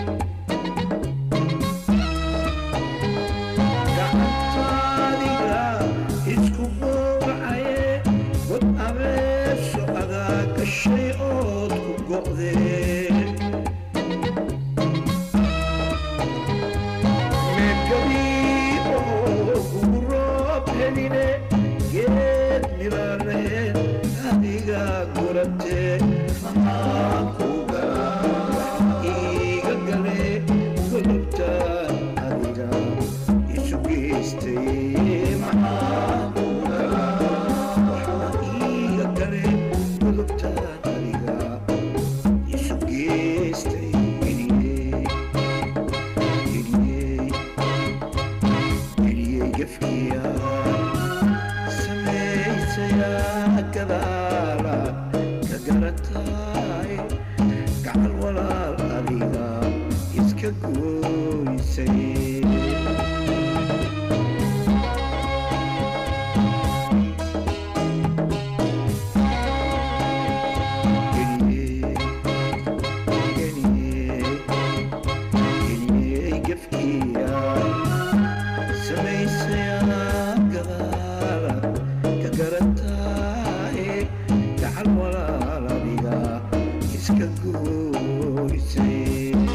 gacantaadiga isku gowracaye god abeeso adaa gashay ood ku go'dee meelgabiibahoo kugu roob heline geed miraan lahayn adigaa guratee maxaan ku galaa iiga gale godobtaan adiga isu geystay maxaan ku galaa waxaa iiga gale godobtaan adiga isu geystay geliyey geliyey geliyey gefkiyaa samaysayaa gadaala ka garataay gacal walaal adiga iska gooysay iska gooysay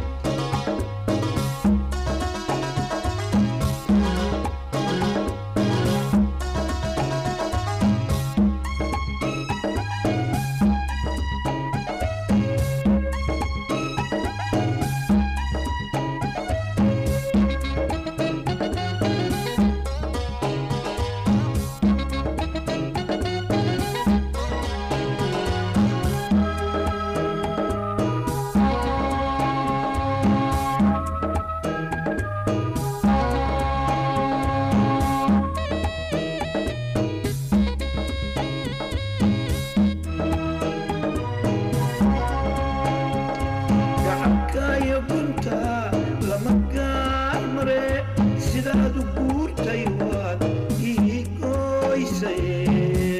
gacabkaayo gunta lama gaar mare sidaad u guurtay waad ii gooysay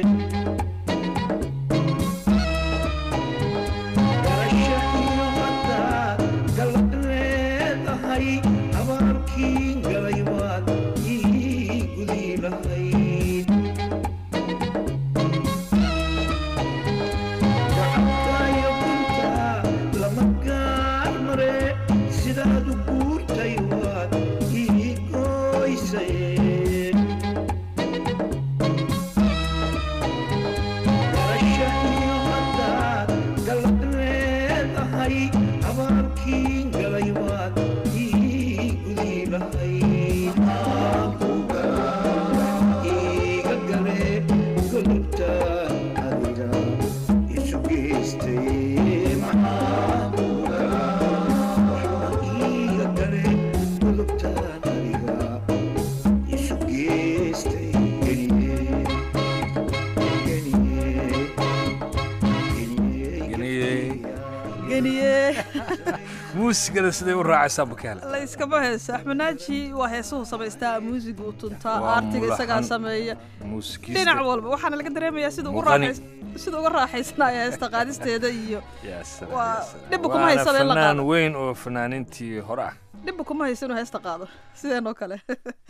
garasha iyo haddaad galad leedahay abaalkii galay waad ii gudi lahayd gacabkaayo gunta lama gaar mare sidaad u guurtay waad ii gooysay garasha iyo haddaad galad leedahay abaalkii galay waad ii gudi lahayd iiga gale golobta adiga isu geystay maxaa iiga gale golobtaan adiga isu geystay geliye geliye geliye geniye muusigada siday u raacaysaa bakaale layskama heesa axmed naaji waa heesuhu samaystaa muusiga u tuntaa Waa aartiga isagaa mulaxan. sameeya muusikiista dhinac walba waxaana laga dareemayaa sida ugu Muuqani. raaxays- sida uga raaxaysanaya heesta qaadisteeda iyo Yaa salaam, waa- yaa salaam. dhibba kuma Waana haysaba in la fanaan qaado. weyn oo fanaanintii hore ah dhibba kuma hayso inuu heesta qaado sideen oo kale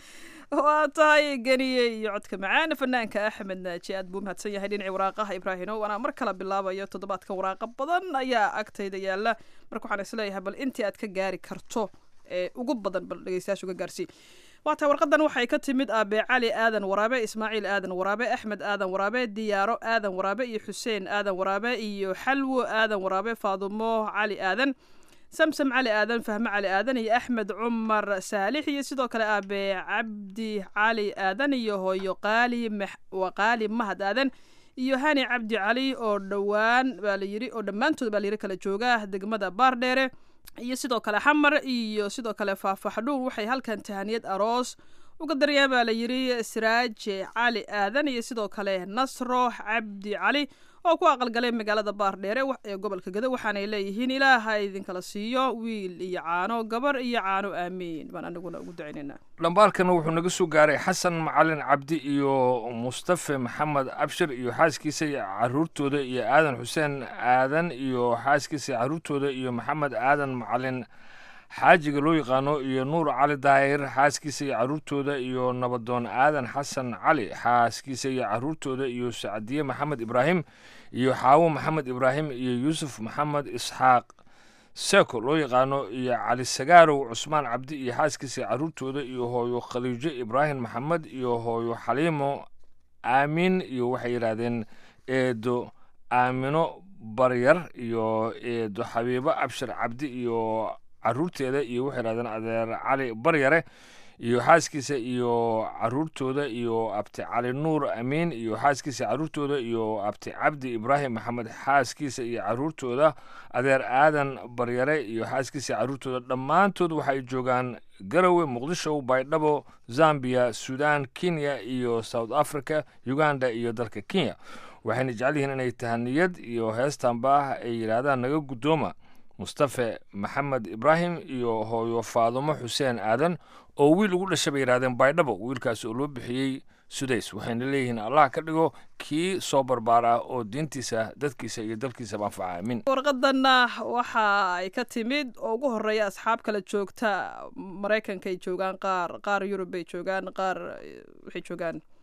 waa tahay geniye iyo codka macaana fanaanka axmed naaji aad buu mahadsan yahay dhinacii waraaqaha ibraahino waana mar kale bilaabayo toddobaadkan waraaqa badan ayaa agtayda yaala marka waxaan isleeyahay bal intii aad ka gaari karto ee ugu badan bal dhegeystayaasha uga gaarsii waa tahay warqadan waxay ka timid aabe cali aadan waraabe ismaaciil aadan waraabe axmed aadan waraabe diyaaro aadan waraabe iyo xuseen aadan waraabe iyo xalwo aadan waraabe faadumo cali aadan samsam cali aadan fahme cali aadan iyo axmed cumar saalix iyo sidoo kale aabe cabdi cali aadan iyo hooyo qaali max- waa qaali mahad aadan iyo hani cabdi cali oo dhowaan baa la yiri oo dhammaantood baa la yiri kala jooga degmada baardheere iyo sidoo kale xamar iyo sidoo kale faahfaxdhuur waxay halkan tahaniyad aroos uga daryaan baa la yiri siraaje cali aadan iyo sidoo kale nasro cabdi cali oo ku aqalgalay magaalada baardheere wa- ee gobolka gado waxaanay leeyihiin ilaaha idinkala siiyo wiil iyo caano gabar iyo caano aamiin baan anaguna ugu ducaynaynaa dhambaalkana wuxuu naga soo gaaray xasan macalin cabdi iyo mustafe maxamed abshir iyo xaaskiisa iyo caruurtooda iyo aadan xuseen aadan iyo xaaskiisa iyo caruurtooda iyo maxamed aadan macalin xaajiga loo yaqaano iyo nuur cali daahir xaaskiisa iyo caruurtooda iyo nabadoon aadan xasan cali xaaskiisa iyo caruurtooda iyo sacdiye maxamed ibraahim iyo xaawo maxamed ibraahim iyo yuusuf maxamed isxaaq seko loo yaqaano iyo cali sagaarow cusmaan cabdi iyo xaaskiisa iyo caruurtooda iyo hooyo khaliijo ibraahim maxamed iyo hooyo xaliimo aamin iyo waxay yidhaahdeen eedo aamino baryar iyo eedo xabiibo abshir cabdi iyo caruurteeda iyo waxay yidhahdeen adeer cali baryare iyo xaaskiisa iyo caruurtooda iyo abti cali nuur amiin iyo xaaskiisa caruurtooda iyo abti cabdi ibraahim maxamed xaaskiisa iyo caruurtooda adeer aadan baryare iyo xaaskiisa caruurtooda dhammaantood waxay joogaan garowe muqdisho baydhabo zambia sudan kenya iyo south africa uganda iyo dalka kenya waxayna jecel yihiin inay tahaniyad iyo heestanba ay yidhaahdaan naga guddooma mustafe maxamed ibraahim iyo hooyo faadumo xuseen aadan oo wiil ugu dhashay bay yidhahdeen baydhabo wiilkaas oo loo bixiyey sudays waxayna leeyihiin allah ka dhigo kii soo barbaar ah oo diintiisa dadkiisa iyo dalkiisaba anfaca aamin warqadanna waxa ay ka timid oo ugu horeeya asxaab kala joogta maraykankay joogaan qaar qaar yurub bay joogaan qaar eh, waxay joogaan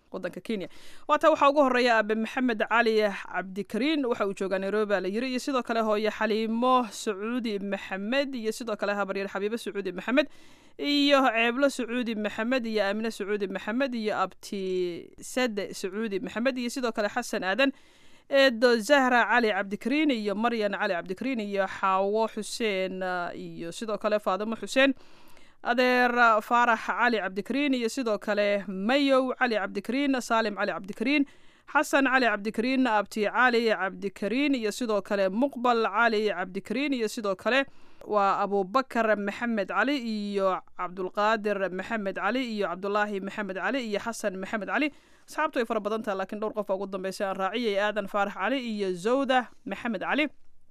wadanka kenya waata waxaa ugu horeeya aabe maxamed cali cabdikariin waxa uu joogaa nairobi baa la yiri iyo sidoo kale hooye xaliimo sacuudi maxamed iyo sidoo kale habaryar xabiibo sacuudi maxamed iyo ceeblo sacuudi maxamed iyo aamine sacuudi maxamed iyo abti sade sacuudi maxamed iyo sidoo kale xasan aadan eedo zahra cali cabdikariin iyo maryan cali cabdikariin iyo xaawo xuseen iyo sidoo kale faadimo xuseen adeer faarax cali cabdikariin iyo sidoo kale mayow cali cabdikariin saalim cali cabdikariin xasan cali cabdikariin abti cali cabdikariin iyo sidoo kale muqbal cali cabdikariin iyo sidoo kale waa abubakar maxamed cali iyo cabdulqaadir maxamed cali iyo cabdulaahi maxamed cali iyo xasan maxamed cali asxaabtu way fara badan taha lakiin dhowr qof baa ugu dambeysay aan raaciyay aadan faarax cali iyo zawda maxamed cali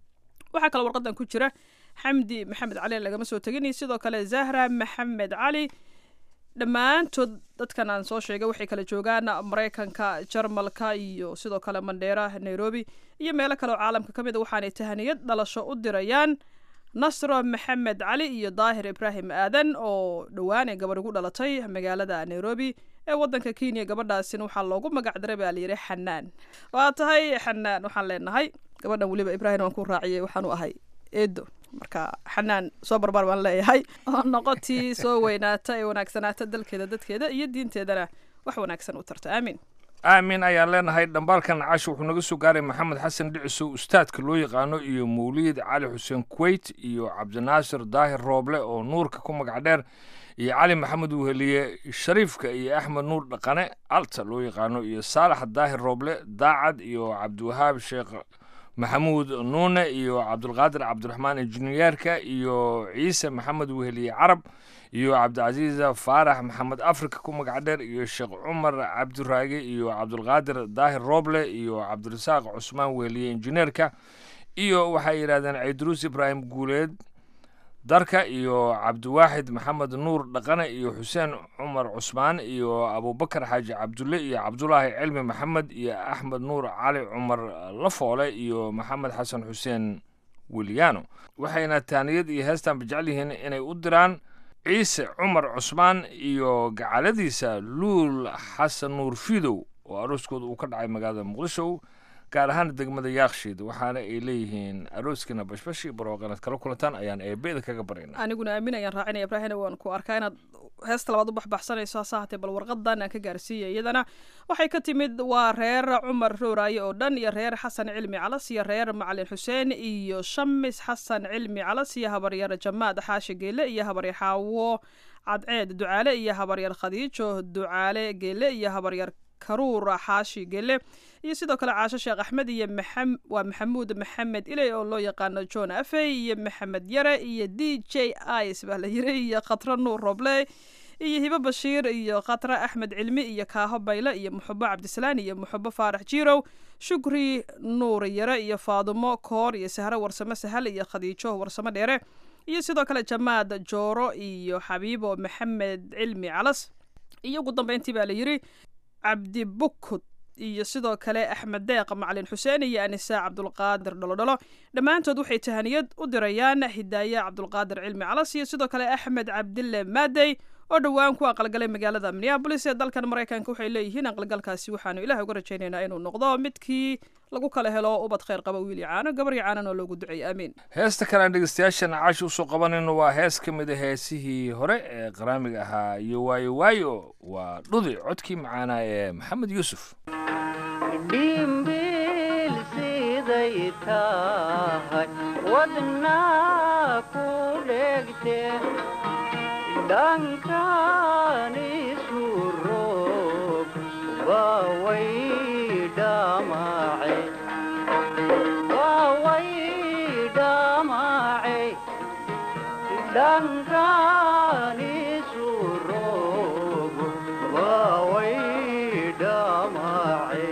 waxaa kaloo warqadan ku jira xamdi maxamed cali lagama soo tegin iyo sidoo kale zahra maxamed cali dhammaantood dadkan aan soo sheegay waxay kala joogaan maraykanka jarmalka iyo sidoo kale mandheera nairobi iyo meelo kale oo caalamka ka mid a waxaanay tahaniyad dhalasho u dirayaan nasro maxamed cali iyo daahir ibraahim aadan oo dhowaan ee gabadh ugu dhalatay magaalada nairobi ee wadanka kenya gabadhaasina waxaa loogu magac daray baa layidhi xanaan waa tahay xanaan waxaan leenahay gabadhan weliba ibraahim waan ku raaciyay waxaan u ahay eedo marka xanaan soo barbaar baan leeyahay oo noqotii soo weynaata ee wanaagsanaata dalkeeda dadkeeda iyo diinteedana wax wanaagsan u tarta aamin aamin ayaan leenahay dhambaalkan casho wuxuu naga soo gaaray maxamed xasan dhicisow ustaadka loo yaqaano iyo mawliid cali xuseen kuweyt iyo cabdinaasir daahir rooble oo nuurka ku magac dheer iyo cali maxamed weheliye shariifka iyo axmed nuur dhaqane alta loo yaqaano iyo saalax daahir rooble daacad iyo cabdiwahaab sheekh maxamuud nuune iyo cabdulqaadir cabdiraxmaan injineyeerka iyo ciise maxamed weheliye carab iyo cabdicasiisa faarax maxamed afrika ku magac dheer iyo sheekh cumar cabdiraage iyo cabdulqaadir daahir rooble iyo cabdirasaaq cusmaan weheliye injineerka iyo waxay yidhahdeen ciidruus ibraahim guuleed darka iyo cabdiwaaxid maxamed nuur dhaqane iyo xuseen cumar cusmaan iyo abubakar xaaji cabdulle iyo cabdulaahi cilmi maxamed iyo axmed nuur cali cumar lafoole iyo maxamed xasan xuseen weliyaano waxayna taaniyad iyo heestan jecel yihiin inay u diraan ciise cumar cusmaan iyo gacaladiisa luul xasan nuur fidow oo arooskooda uu ka dhacay magaalada muqdisho gaar ahaan degmada yaakshiid waxaana ay leeyihiin arooskiina bashbashi barooqanad kala kulantaan ayaan eebeeda kaga barayna aniguna aamin ayaan raacinaya ibraahina waan ku arkaa inaad heesta labaad u baxbaxsanayso hase haatee bal warqadan aan ka gaarsiiyay iyadana waxay ka timid waa reer cumar rooraaye oo dhan iyo reer xasan cilmi calas iyo reer macalin xuseen iyo shamis xasan cilmi calas iyo habaryar jamaad xaashi geele iyo habaryar xaawo cadceed ducaale iyo habaryar khadiijo ducaale geele iyo habaryar karuur xaashi gele iyo sidoo kale caasho sheekh axmed iyo waa maxamuud maxamed iley oo loo yaqaano john afey iyo maxamed yare iyo d j is baa la yiri iyo khatra nuur roble iyo hibo bashiir iyo khatra axmed cilmi iyo kaaho bayle iyo muxubo cabdisalaan iyo muxubo faarax jirow shukri nuur yare iyo faadumo koor iyo sahro warsamo sahal iyo khadiijo warsamo dheere iyo sidoo kale jamaad jooro iyo xabiibo maxamed cilmi calas iyo ugu dambeyntii baa la yiri cabdi bukud iyo sidoo kale axmed deeq macalin xuseen iyo anisa cabdulqaadir dholodholo dhammaantood waxay tahaniyad u dirayaan hidaaye cabdulqaadir cilmi calas iyo sidoo kale axmed cabdille maadey oo dhowaan ku aqalgalay magaalada minneabolis ee dalkan maraykanka waxay leeyihiin aqalgalkaasi waxaanu ilaah uga rajaynaynaa inuu noqdo midkii lagu kala helo ubad khayr qaba wiil yacaano gabar yacaanan oo loogu duceeyey aamiin heesta kalean dhegeystayaashan caashi usoo qabanayno waa hees ka mid a heesihii hore ee qaraamiga ahaa iyo waayo waayo waa dhudi codkii macaanaa ee maxamed yuusuf dhimbil siday tahay wadnaa ku dhegte dhankan isu roog waaway dhamace waaway dhamace dhankan isu roog waaway dhamace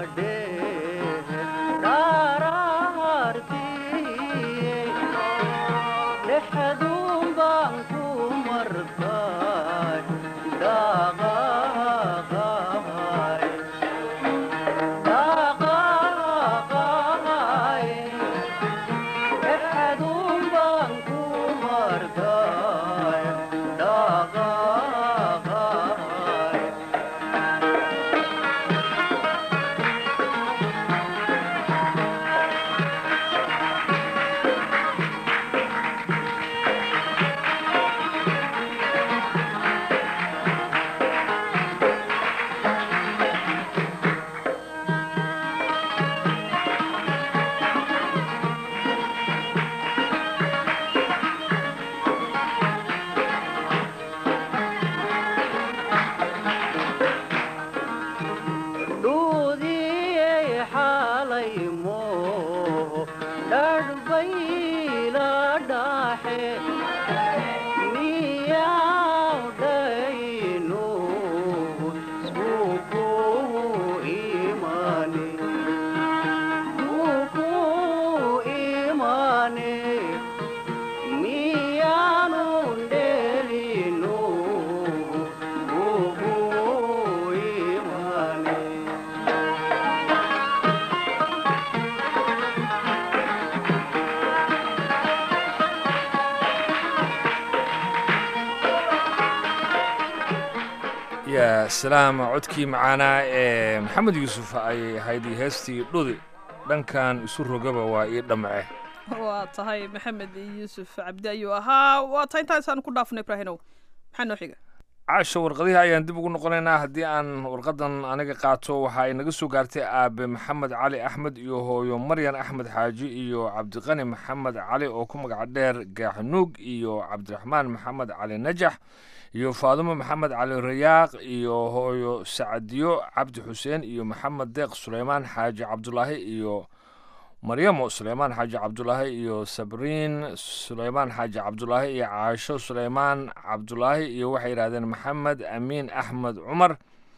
ya salaam codkii macaanaa ee maxamed yuusuf ay ahayd iyo heestii dhudi dhankan isu rogaba waa ii dhamce waa tahay maxamed yuusuf cabdi ayuu ahaa waa tahay intaasaan ku dhaafno ibraahinow maxaa noo xiga caasha warqadihii ayaan dib ugu noqonaynaa haddii aan warqadan aniga qaato waxa ay naga soo gaartay aabe maxamed cali axmed iyo hooyo maryan axmed xaaji iyo cabdiqani maxamed cali oo ku magac dheer gaaxnuug iyo cabdiraxmaan maxamed cali najax iyo faadumo maxamed cali rayaaq iyo hooyo sacadiyo cabdi xuseen iyo maxamed deeq suleymaan xaaji cabdulaahi iyo maryamo suleymaan xaaji cabdulaahi iyo sabriin suleymaan xaaji cabdulaahi iyo caasho suleymaan cabdulaahi iyo waxay yidhahdeen maxamed amiin axmed cumar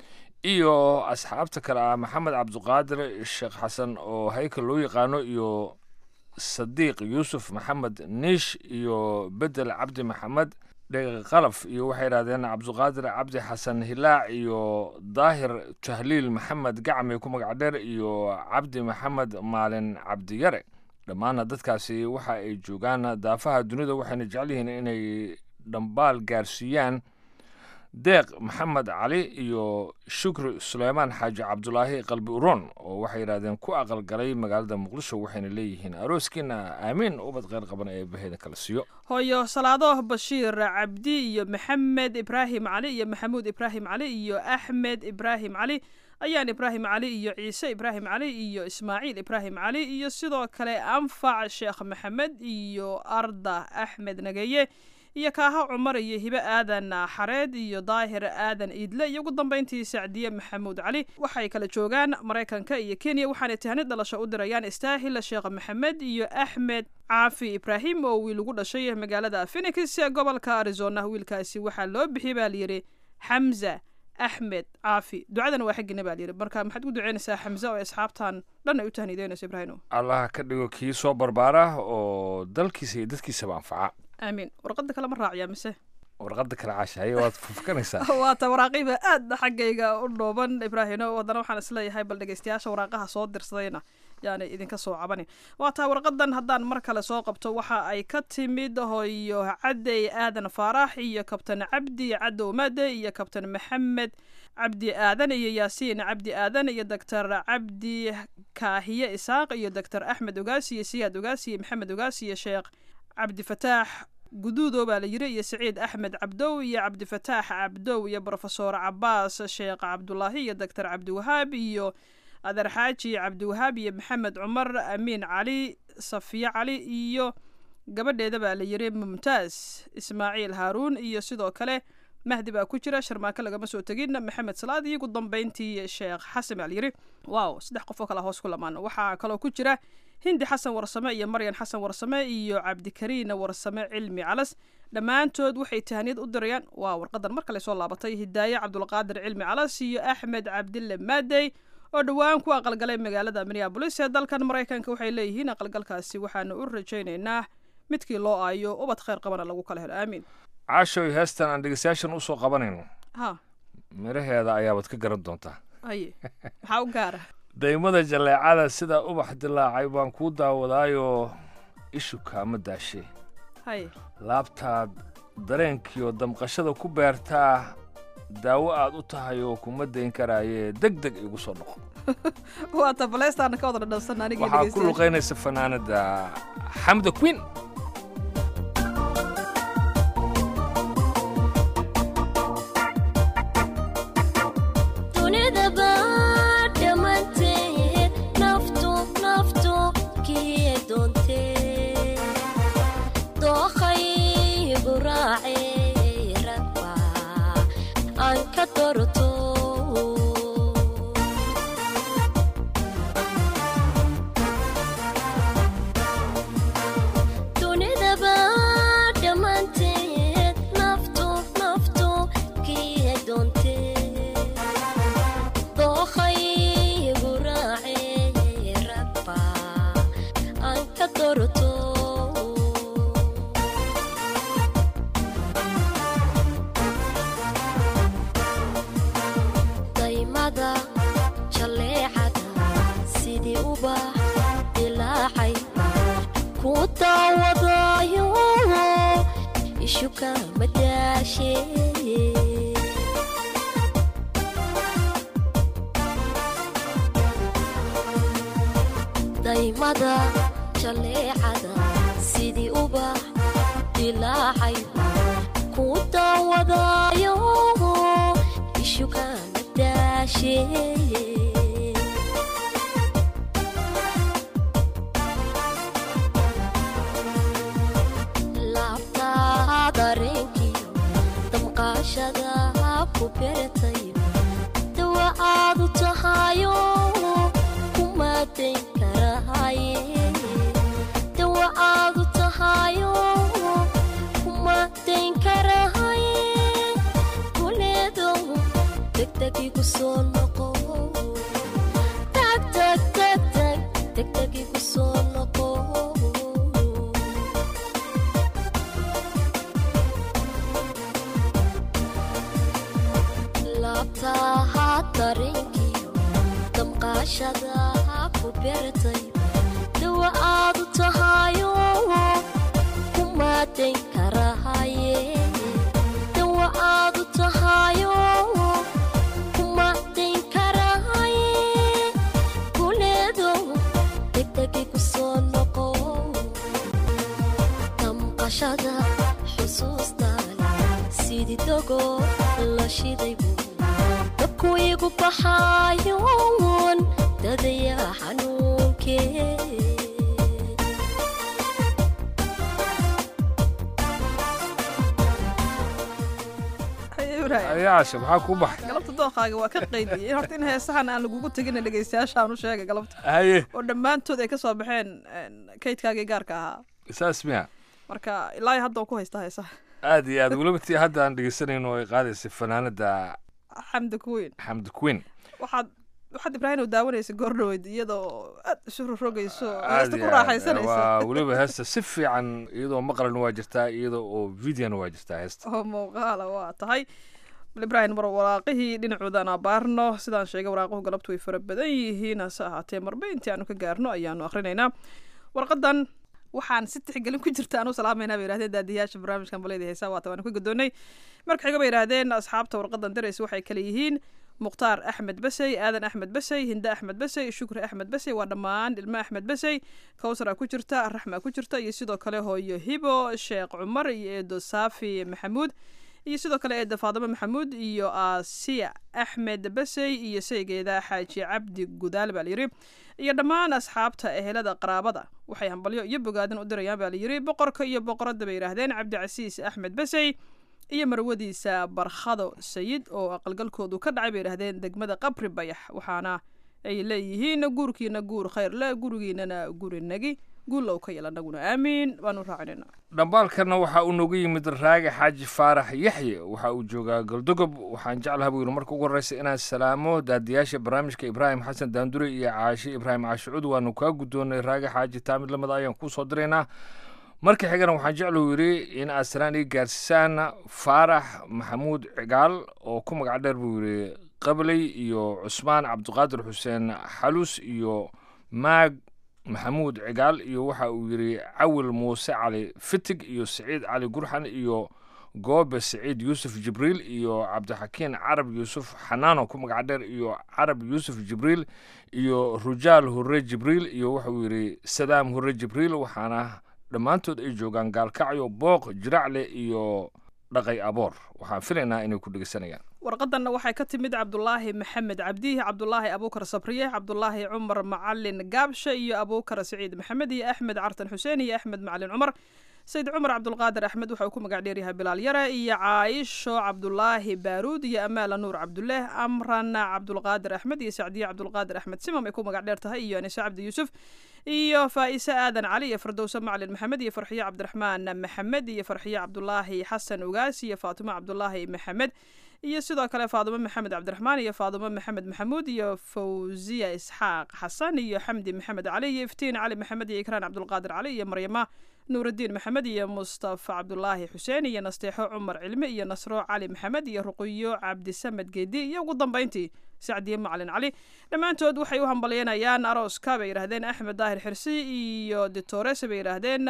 iyo asxaabta kale ah maxamed cabdiqaadir sheekh xasan oo haykal loo yaqaano iyo sadiiq yuusuf maxamed niish iyo bedel cabdi maxamed dheqalaf iyo waxay yidhahdeen cabdiqaadir cabdi xasan hilaac iyo daahir tahliil maxamed gacme ku magac dheer iyo cabdi maxamed maalin cabdiyare dhammaana dadkaasi waxa ay joogaan daafaha dunida waxayna jecel yihiin inay dhambaal gaarsiiyaan deeq maxamed cali iyo shukri suleymaan xaaji cabdulaahi qalbi uroon oo waxay yidhahdeen ku aqalgalay magaalada muqdisho waxayna leeyihiin arooskiina aamiin ubad qeyr qaban ee baheeda kala siiyo hooyo salaado bashiir cabdi iyo maxamed ibraahim cali iyo maxamuud ibraahim cali iyo axmed ibraahim cali ayaan ibraahim cali iyo ciise ibraahim cali iyo ismaaciil ibraahim cali iyo sidoo kale anfac sheekh maxamed iyo arda axmed nageye iyo kaaha cumar iyo hibe aadan xareed iyo daahir aadan iidle iyo ugu dambeyntii sacdiye maxamuud cali waxay kala joogaan maraykanka iyo kenya waxaanay tahnid dhalasho u dirayaan istaahil sheekh maxamed iyo axmed caafi ibraahim oo wiil ugu dhashay magaalada phenix ee gobolka arizona wiilkaasi waxaa loo bixiyey baa layidhi xamza axmed caafi ducadana waa xaggina baa layidhi marka maxaad ku duceynaysaa xamza oo asxaabtan dhan ay u tahniideynayso ibraahimo allah ka dhigo kii soo barbaara oo dalkiisa iyo dadkiisaba anfaca aamiin warqada kale ma raaciyaa mise warqada kale caashahaye waad fufkanaysaa waata waraaqiba aada xaggayga u dhooban ibraahino haddana waxaan isleeyahay bal dhegeystayaasha waraaqaha soo dirsadayna yaanay idinka soo cabanin waataa warqadan haddaan mar kale soo qabto waxa ay ka timid hoyo cadey aadan faarax iyo kabtan cabdi cadow made iyo kabtan maxamed cabdi aadan iyo yaasiin cabdi aadan iyo doctor cabdi kaahiye isaaq iyo doctor axmed ogaasi iyo siyaad ogaasi iyo maxamed ogaasi iyo sheekh cabdifataax guduudo baa la yiri iyo saciid axmed cabdow iyo cabdifataax cabdow iyo brofesor cabaas sheekh cabdulaahi iyo doctor cabdiwahaab iyo adeer xaaji cabdiwahaab iyo maxamed cumar amiin cali safiye cali iyo gabadheeda baa la yiri mumtaaz ismaaciil haaruun iyo sidoo kale mahdi baa ku jira sharmaako lagama soo tegin maxamed salaad iyo ugu dambeyntii sheekh xasan baa la yiri waaw saddex qof oo kale hoos ku lamaan waxaa kaloo ku jira hindi xasan warsame iyo maryan xasan warsame iyo cabdikariin warsame cilmi calas dhammaantood waxay tahniyad u dirayaan waa warqadan mar kale soo laabatay hidaaye cabdulqaadir cilmi calas iyo axmed cabdille maadey oo dhowaan ku aqalgalay magaalada minneabolis ee dalkan maraykanka waxay leeyihiin aqalgalkaasi waxaanu u rajaynaynaa midkii loo aayo ubad khayr qabana lagu kala helo aamiin caashoy heestan aan dhegeystayaashan usoo qabanayno ha midhaheeda ayaabaad ka garan doontaa haye maxaa u gaara daymada jaleecada sida ubax dilaacay baan kuu daawadaayoo ishu kaama daashe haye laabtaad dareenkiioo damqashada ku beertaa daawo aad u tahay oo kuma dayn karaayee deg deg igu soo noqo waa tabaleestaana ka wada dhadhansan anigii waxaa ku dhegeystayaasha. luqaynaysa fanaanada xamda queen dunida baa dhammaanteed naftu naftu kii doontee dookhaygu raacee ragba aan ka dorto dunida baa dhammaanteed naftu naftu kii doontee dookhaygu raacee ragba aan ka dorto daymada jaleecada sidii ubax dilaacay ku daawadayo ishu kama daashee daymada jaleecada sidii ubax dilaacay ku daawadayo ishu kama daashee laabtaa dareenkiyo damqaashada ku beratay dawa aad u tahayo kuma dayn karahaye dawa aad u tahayo kuma dayn karahaye kuleedo degdeg igu soo noqo tag tag tag tag degdeg igu soo noqo laabtaha dareenkiyo damqaashada ku beertay dawa aad u tahayo kuma dayn karahaye dawa aad u tahayo kuma dayn karahaye kuleedo degdeg igu soo noqo damqashada xusuustaale sidii dogo la shiday buu dabku igu baxaayoon dadaya xanuunkee Haye, Ibrahim. ayaasha maxaa kuu baxay galabta dooqaaga waa ka qaydiyey horta in heesahan aan lagugu tegin dhegeystayaasha aan u sheegay galabta haye oo dhammaantood ay ka soo baxeen een, kaydkaagii gaarka ahaa saas miya marka ilaa hadda oo ku haystaa heesaha aad iyo aad weliba tii hadda aan dhegeysanayno ay qaadaysay fanaanada xamdi kuweyn xamda queen waxaad waxaad ibraahim oo daawanaysa goordhaweyd iyadoo aad isu rogrogayso oo aad heesta iyo ku aad. raaxaysanaysa waa weliba heesta si fiican iyadoo maqalna waa jirtaa iyadoo oo videona waa jirtaa heesta oo muuqaala waa tahay bal ibraahim mar waraaqihii dhinacoodan abaarno sidaan sheegay waraaquhu galabtu way fara badan yihiin hase ahaatee marba intii aanu ka gaarno ayaanu akhrinaynaa warqadan waxaan si tixgelin ku jirta aanu salaamayna bay yidhahdeen daadiyaasha barnaamijkan baleyda heesaa waata waanu ka gadoonnay marka xiga bay yidhahdeen asxaabta warqadan darays waxay kale yihiin mukhtaar axmed basey aadan axmed basey hinde axmed basey shukri axmed basey waa dhammaan ilmo axmed basey kawsara ku jirta raxma ku jirta iyo sidoo kale hooyo hibo sheekh cumar iyo eedo saafi maxamuud iyo sidoo kale eeda faadimo maxamuud iyo asiya axmed basey iyo saygeeda xaaji cabdi gudaal baa layidhi iyo dhammaan asxaabta ehelada qaraabada waxay hambalyo iyo bogaadin u dirayaan baa layidhi boqorka iyo boqoradda bay yidhaahdeen cabdicasiis axmed basey iyo marwadiisa barkhado sayid oo aqalgalkoodu ka dhacay bay yidhahdeen degmada qabri bayax waxaana ay leeyihiin guurkiina guur khayr le gurigiinana guri nagi guulow ka yeel annaguna aamiin baanu raacinayna dhambaalkana waxaa uu noogu yimid raage xaaji faarax yaxye waxa uu joogaa goldogob waxaan jeclaha buu yidhi marka ugu horreysa inaan salaamo daadiyaasha barnaamijka ibraahim xasan daandure iyo caashe ibraahim caashicuud waanu kaa guddoonnay raage xaaji taamid lamida ayaan kuu soo diraynaa marka xigana waxaan jeclahu yidhi in aad salaan ii gaarsiisaan faarax maxamuud cigaal oo ku magac dheer buu yidhi qabley iyo cusmaan cabdiqaadir xuseen xalus iyo maag maxamuud cigaal iyo waxa uu yidhi cawil muuse cali fitig iyo siciid cali gurxan iyo goobe siciid yuusuf jibriil iyo cabdixakiin carab yuusuf xanaano ku magac dheer iyo carab yuusuf jibriil iyo rujaal hurre jibriil iyo wuxuu yidhi sadaam hurre jibriil waxaana dhammaantood ay joogaan gaalkacyo booq jiracle iyo dhaqay aboor waxaan filaynaa inay ku dhegeysanayaan warqadanna waxay ka timid cabdulaahi maxamed cabdihi cabdulaahi abuukar sabriye cabdulaahi cumar macalin gaabshe iyo abuukar siciid maxamed iyo axmed cartan xuseen iyo axmed macalin cumar sayid cumar cabdulqaadir axmed waxa uu ku magac dheeryahay bilaal yare iyo caayisho cabdulaahi baaruud iyo amaala nuur cabduleeh amran cabdulqaadir axmed iyo sacdiye cabdulqaadir axmed simam ay ku magac dheer tahay iyo anise cabdi yuusuf iyo faa'ise aadan cali iyo firdowse macalin maxamed iyo farxiye cabdiraxmaan maxamed iyo farxiye cabdulaahi xasan ugaas iyo faatimo cabdulaahi maxamed iyo sidoo kale faadimo maxamed cabdiraxmaan iyo faadimo maxamed maxamuud iyo fawziya isxaaq xasan iyo xamdi maxamed cali iyo iftiin cali maxamed iyo ikraan cabdulqaadir cali iyo maryama nuurudiin maxamed iyo mustafa cabdulaahi xuseen iyo nasteexo cumar cilmi iyo nasro cali maxamed iyo ruqiyo cabdisamed geedi iyo ugu dambeyntii sacdiye macalin cali dhammaantood waxay u hambalyanayaan arooska bay yidhahdeen axmed daahir xirsi iyo ditores bay yidhaahdeen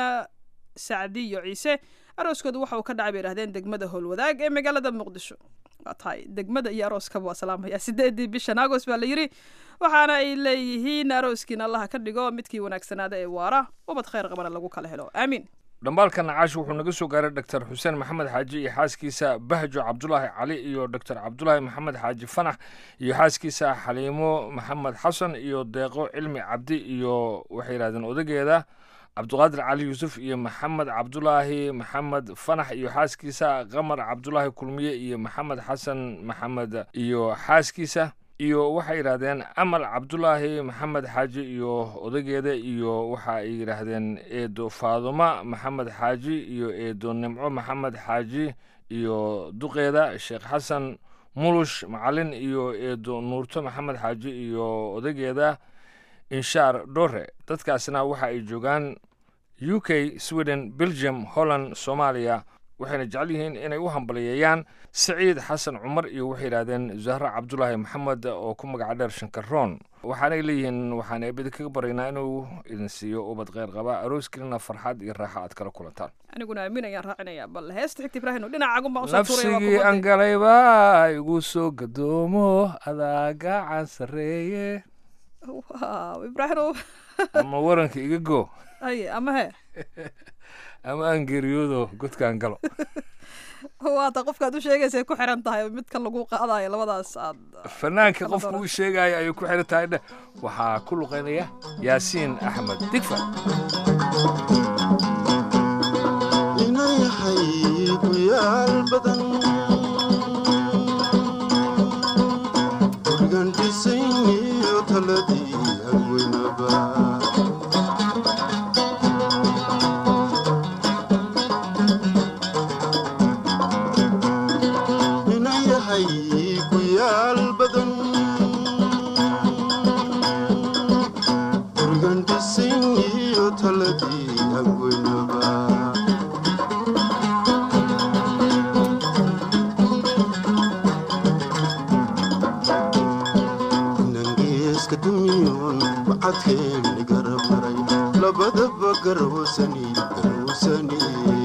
sacdiyo ciise arooskooda waxa uu ka dhacay bay yidhahdeen degmada howlwadaag ee magaalada muqdisho waa tahay degmada iyo arooskaba waa salaamaya sideedii bishan agos baa la yidhi waxaana ay leeyihiin arooskiina allaha ka dhigo midkii wanaagsanaada ee waara ubad khayr qabana lagu kala helo aamiin dhambaalka nacaash wuxuu naga soo gaaray doctor xuseen maxamed xaaji iyo xaaskiisa bahjo cabdulaahi cali iyo doctor cabdulaahi maxamed xaaji fanax iyo xaaskiisa xaliimo maxamed xasan iyo deeqo cilmi cabdi iyo waxay yidhahdeen odageeda cabduqaadir cali yuusuf iyo maxamed cabdulaahi maxamed fanax iyo xaaskiisa qamar cabdulaahi kulmiye iyo maxamed xasan maxamed iyo xaaskiisa iyo waxay yidhaahdeen amal cabdulaahi maxamed xaaji iyo odageeda iyo waxa ay yidhaahdeen eedo faaduma maxamed xaaji iyo eedo nimco maxamed xaaji iyo duqeeda sheekh xasan mulush macalin iyo eedo nuurto maxamed xaaji iyo odageeda inshaar dhore dadkaasna waxa ay joogaan u k sweden belgium holland soomaaliya waxayna jecel yihiin inay u hambaliyeeyaan saciid xasan cumar iyo waxay yidhahdeen zahra cabdulaahi maxamed oo ku magaca dheer shankaroon waxaanay leeyihiin waxaan eebada kaga baraynaa inuu idin siiyo ubad kheyr qaba arooskilina farxad iyo raaxa aad kala kulantaan aniguna aamin ayaan raacinayaa bal heesta xigta ibraahim dhinacagun baan usoo tuuraya waa nafsigii kugu aan galayba igu soo gadoomo adaa gacan sarreeye waaw ibraahim ama waranka iga go ay ama he ama aan geeriyoodo godkaan galo waata qofkaad u sheegaysa ku xiran tahay midka lagu qaadayo labadaas aad fanaanka qofku u sheegaya ayay ku xiran tahay dheh waxaa ku luqaynaya yaasiin axmed digfa inayahay ku yaal badan gurigan dhisayniyo taladii hagweynaba inayahay ku yaal badan gurigan dhisayniyo taladii hagweynaba nangeeska dumiyoon bacadkeeni garabmaray labadaba garwsani garwsani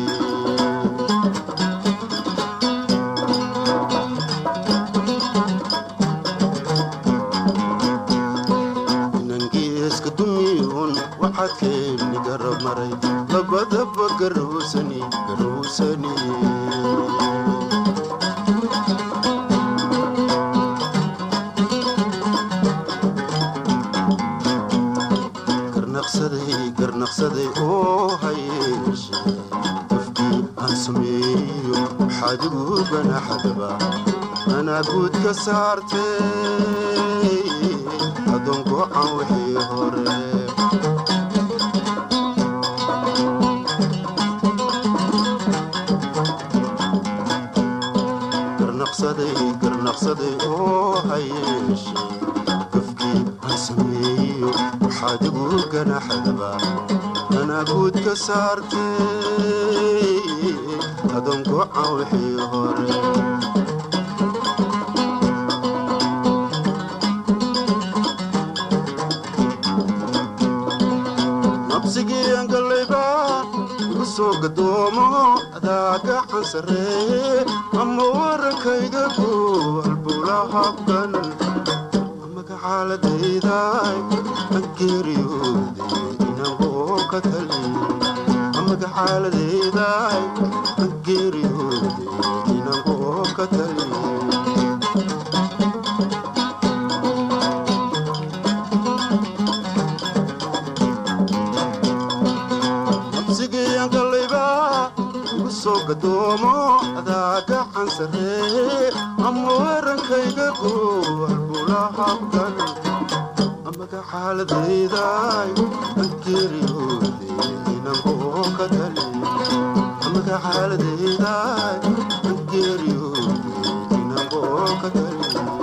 nangeeska dumiyoon bacadkeeni garabmaray labadaba garwsani garwsani garnaqsaday garnaqsaday oo hayeeshe qofkii aan sameeyo waxaad igu ganaxadaba anaa guud ka saartay adoon go'an wixii hore sameeyo waxaad igu ganaxdaba anaa guud ka saartay adoon goca wixii hore nabsigii galayba igu soo gadoomo adaa gacan sarreeye ama warankayga ku halbula habkan magacaaladayday angeeriyooday inagoo ka tali magacaaladayday angeeriyooday inagoo ka tali nabsigiiyangalayba igu soo gadoomo adaa gacan sarreeye ama warankayga ku halbula habkan magacaaladayday angeeriyooday inagoo ka tali magacaaladayday angeeriyooday inagoo ka tali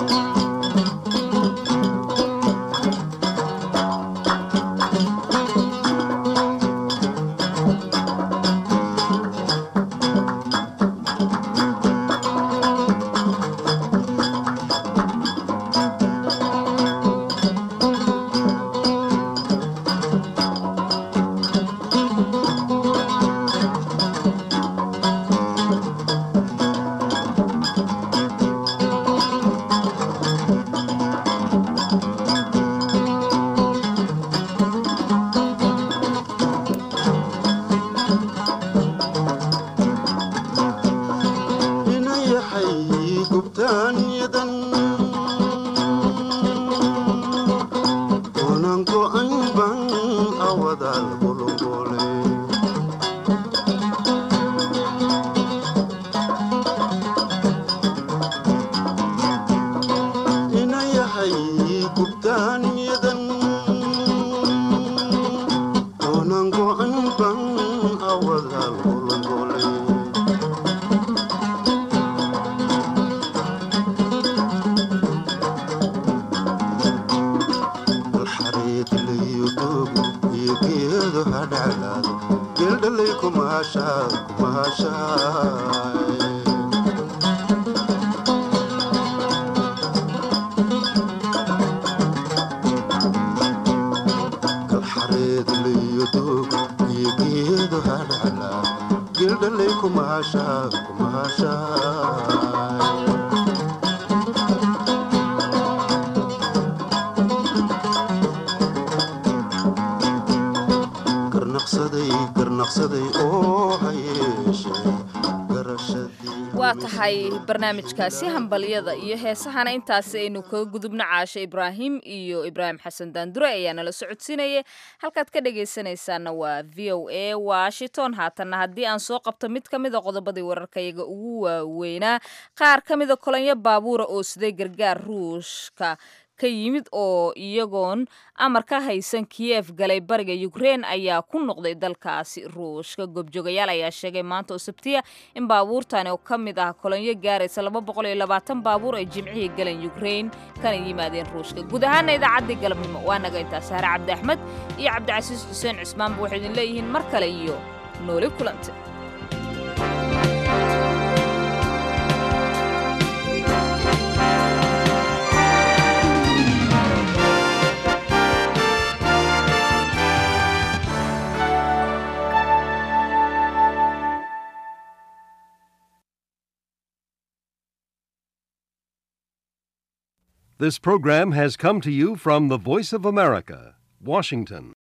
waa tahay barnaamijkaasi hambalyada iyo heesahana intaasi aynu kaga gudubno caashe ibraahim iyo ibraahim xasan daandure ayaa nala socodsiinaya halkaad ka dhagaysanaysaana waa v o a washington haatanna haddii aan soo qabto mid ka mida qodobadii wararkayaga ugu waaweynaa qaar ka mida kolonyo baabuura oo siday gargaar ruushka ka yimid oo iyagoon amar ka haysan kiyef galay bariga ukrein ayaa ku noqday dalkaasi ruushka goobjoogayaal ayaa sheegay maanta oo sabtiya in baabuurtani oo ka mid ah kolonyo gaaraysa laba boqol iyo labaatan baabuur ay jimcihii galeen ukrein kana yimaadeen ruushka guud ahaana idaacaddii galabnimo waa naga intaa sahre cabdi axmed iyo cabdicasiis xuseen cismaanba waxay idin leeyihiin mar kale iyo nooli kulante This program has come to you from the Voice of America, Washington.